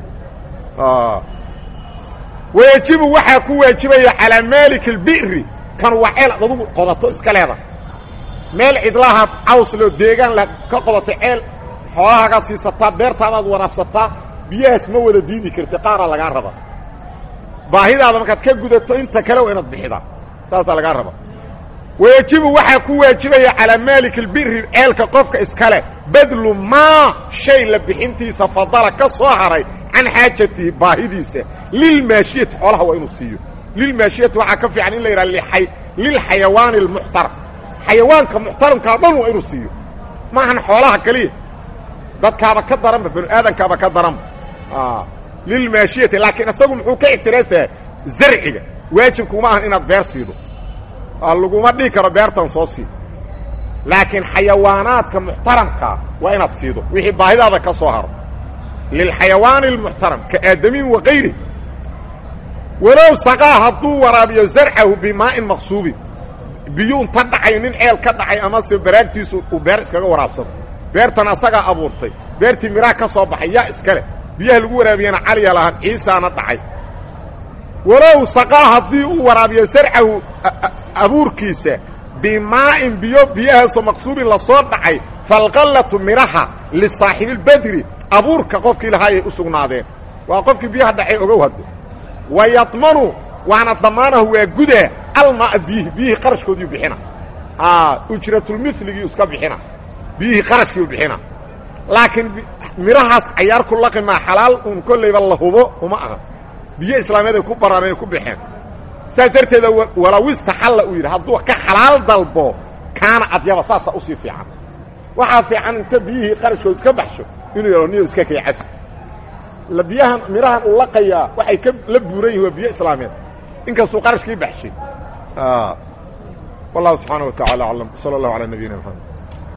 wayajibu waxaa ku waajibaya calaa maalik albiri kan waa ceel ad adugu qodato iska leeda meel cidlahaad caws loo deegaan la ka qodatay ceel xoolahaagaad siisataa beertaadaad waraabsataa biyahaas ma wada diidi karti qaaraa lagaa raba baahidaada markaad ka gudato inta kale waa inaad bixidaa saasaa lagaa raba wayajibu waxaa ku waajibaya calaa maalik albiri ceelka qofka iskale badlu maa shay la bixintiisa fadala ka soo haray can xaajatihi baahidiisa lilmaashiyati xoolaha waa inuu siiyo lilmaashiyati waxaa ka fiican in la yidhaha lilxayawaani almuxtaram xayawaanka muxtaramkaa dhan waa inuu siiyo maahan xoolaha keliya dadkaaba ka daranba banu aadankaaba ka daranba lilmaashiyati laakiin isagu muxuu ka ictiraasayaa zarciga waajibkuma ahan inaad beer siido laguma dhihi karo beertan soo sii laakiin xayawaanaadka muxtaramkaa waa inaad siido wixii baahidaada ka soo haro lilxayawaani almuxtaram ka aadamiin wakayri walow saqaa hadduu waraabiyo zarcahu bimaa'in maqsuubin biyu inta dhacay nin ceel ka dhacay amase baraagtiisu uu beer iskaga waraabsado beertan asagaa abuurtay beertii miraa ka soo baxay yaa iskale biyaha lagu waraabiyana caliya lahaan ciisaana dhacay walow saqaa haddii uu waraabiyo sarcahu abuurkiisa bimaa'in biyo biyahaasoo maqsuubin la soo dhacay falqallatu midhaha lisaaxibilbedri abuurka qofkii lahaayay u sugnaadeen waa qofkii biyaha dhacay ogow hadde wa yadmanu waana damaanahu waa gudaa almaa biyihi biyihii qarashkoodiiu bixina ujratulmiligii iska bixina biyihii qarashkiiu bixina laakiin midhahaas cayaar ku laqi maa xalaal un kollayba la hubo uma aha biyo islaameed ay ku baraanay ku baxeen saas darteeda walawistaxalla uu yidhi hadduu ka xalaal dalbo kaana adyaba saasaa usii fiican waxaa fiican inta biyihii qarashkood iska baxsho inuu yaro niyo iska kay cafi la biyahan midhahan uu laqayaa waxay ka la buuran yihin waa biyo islaameed inkastuu qarashkii baxshay wallahu subxaana wa tacala aclam sala allahu calaa nabiyina mxamed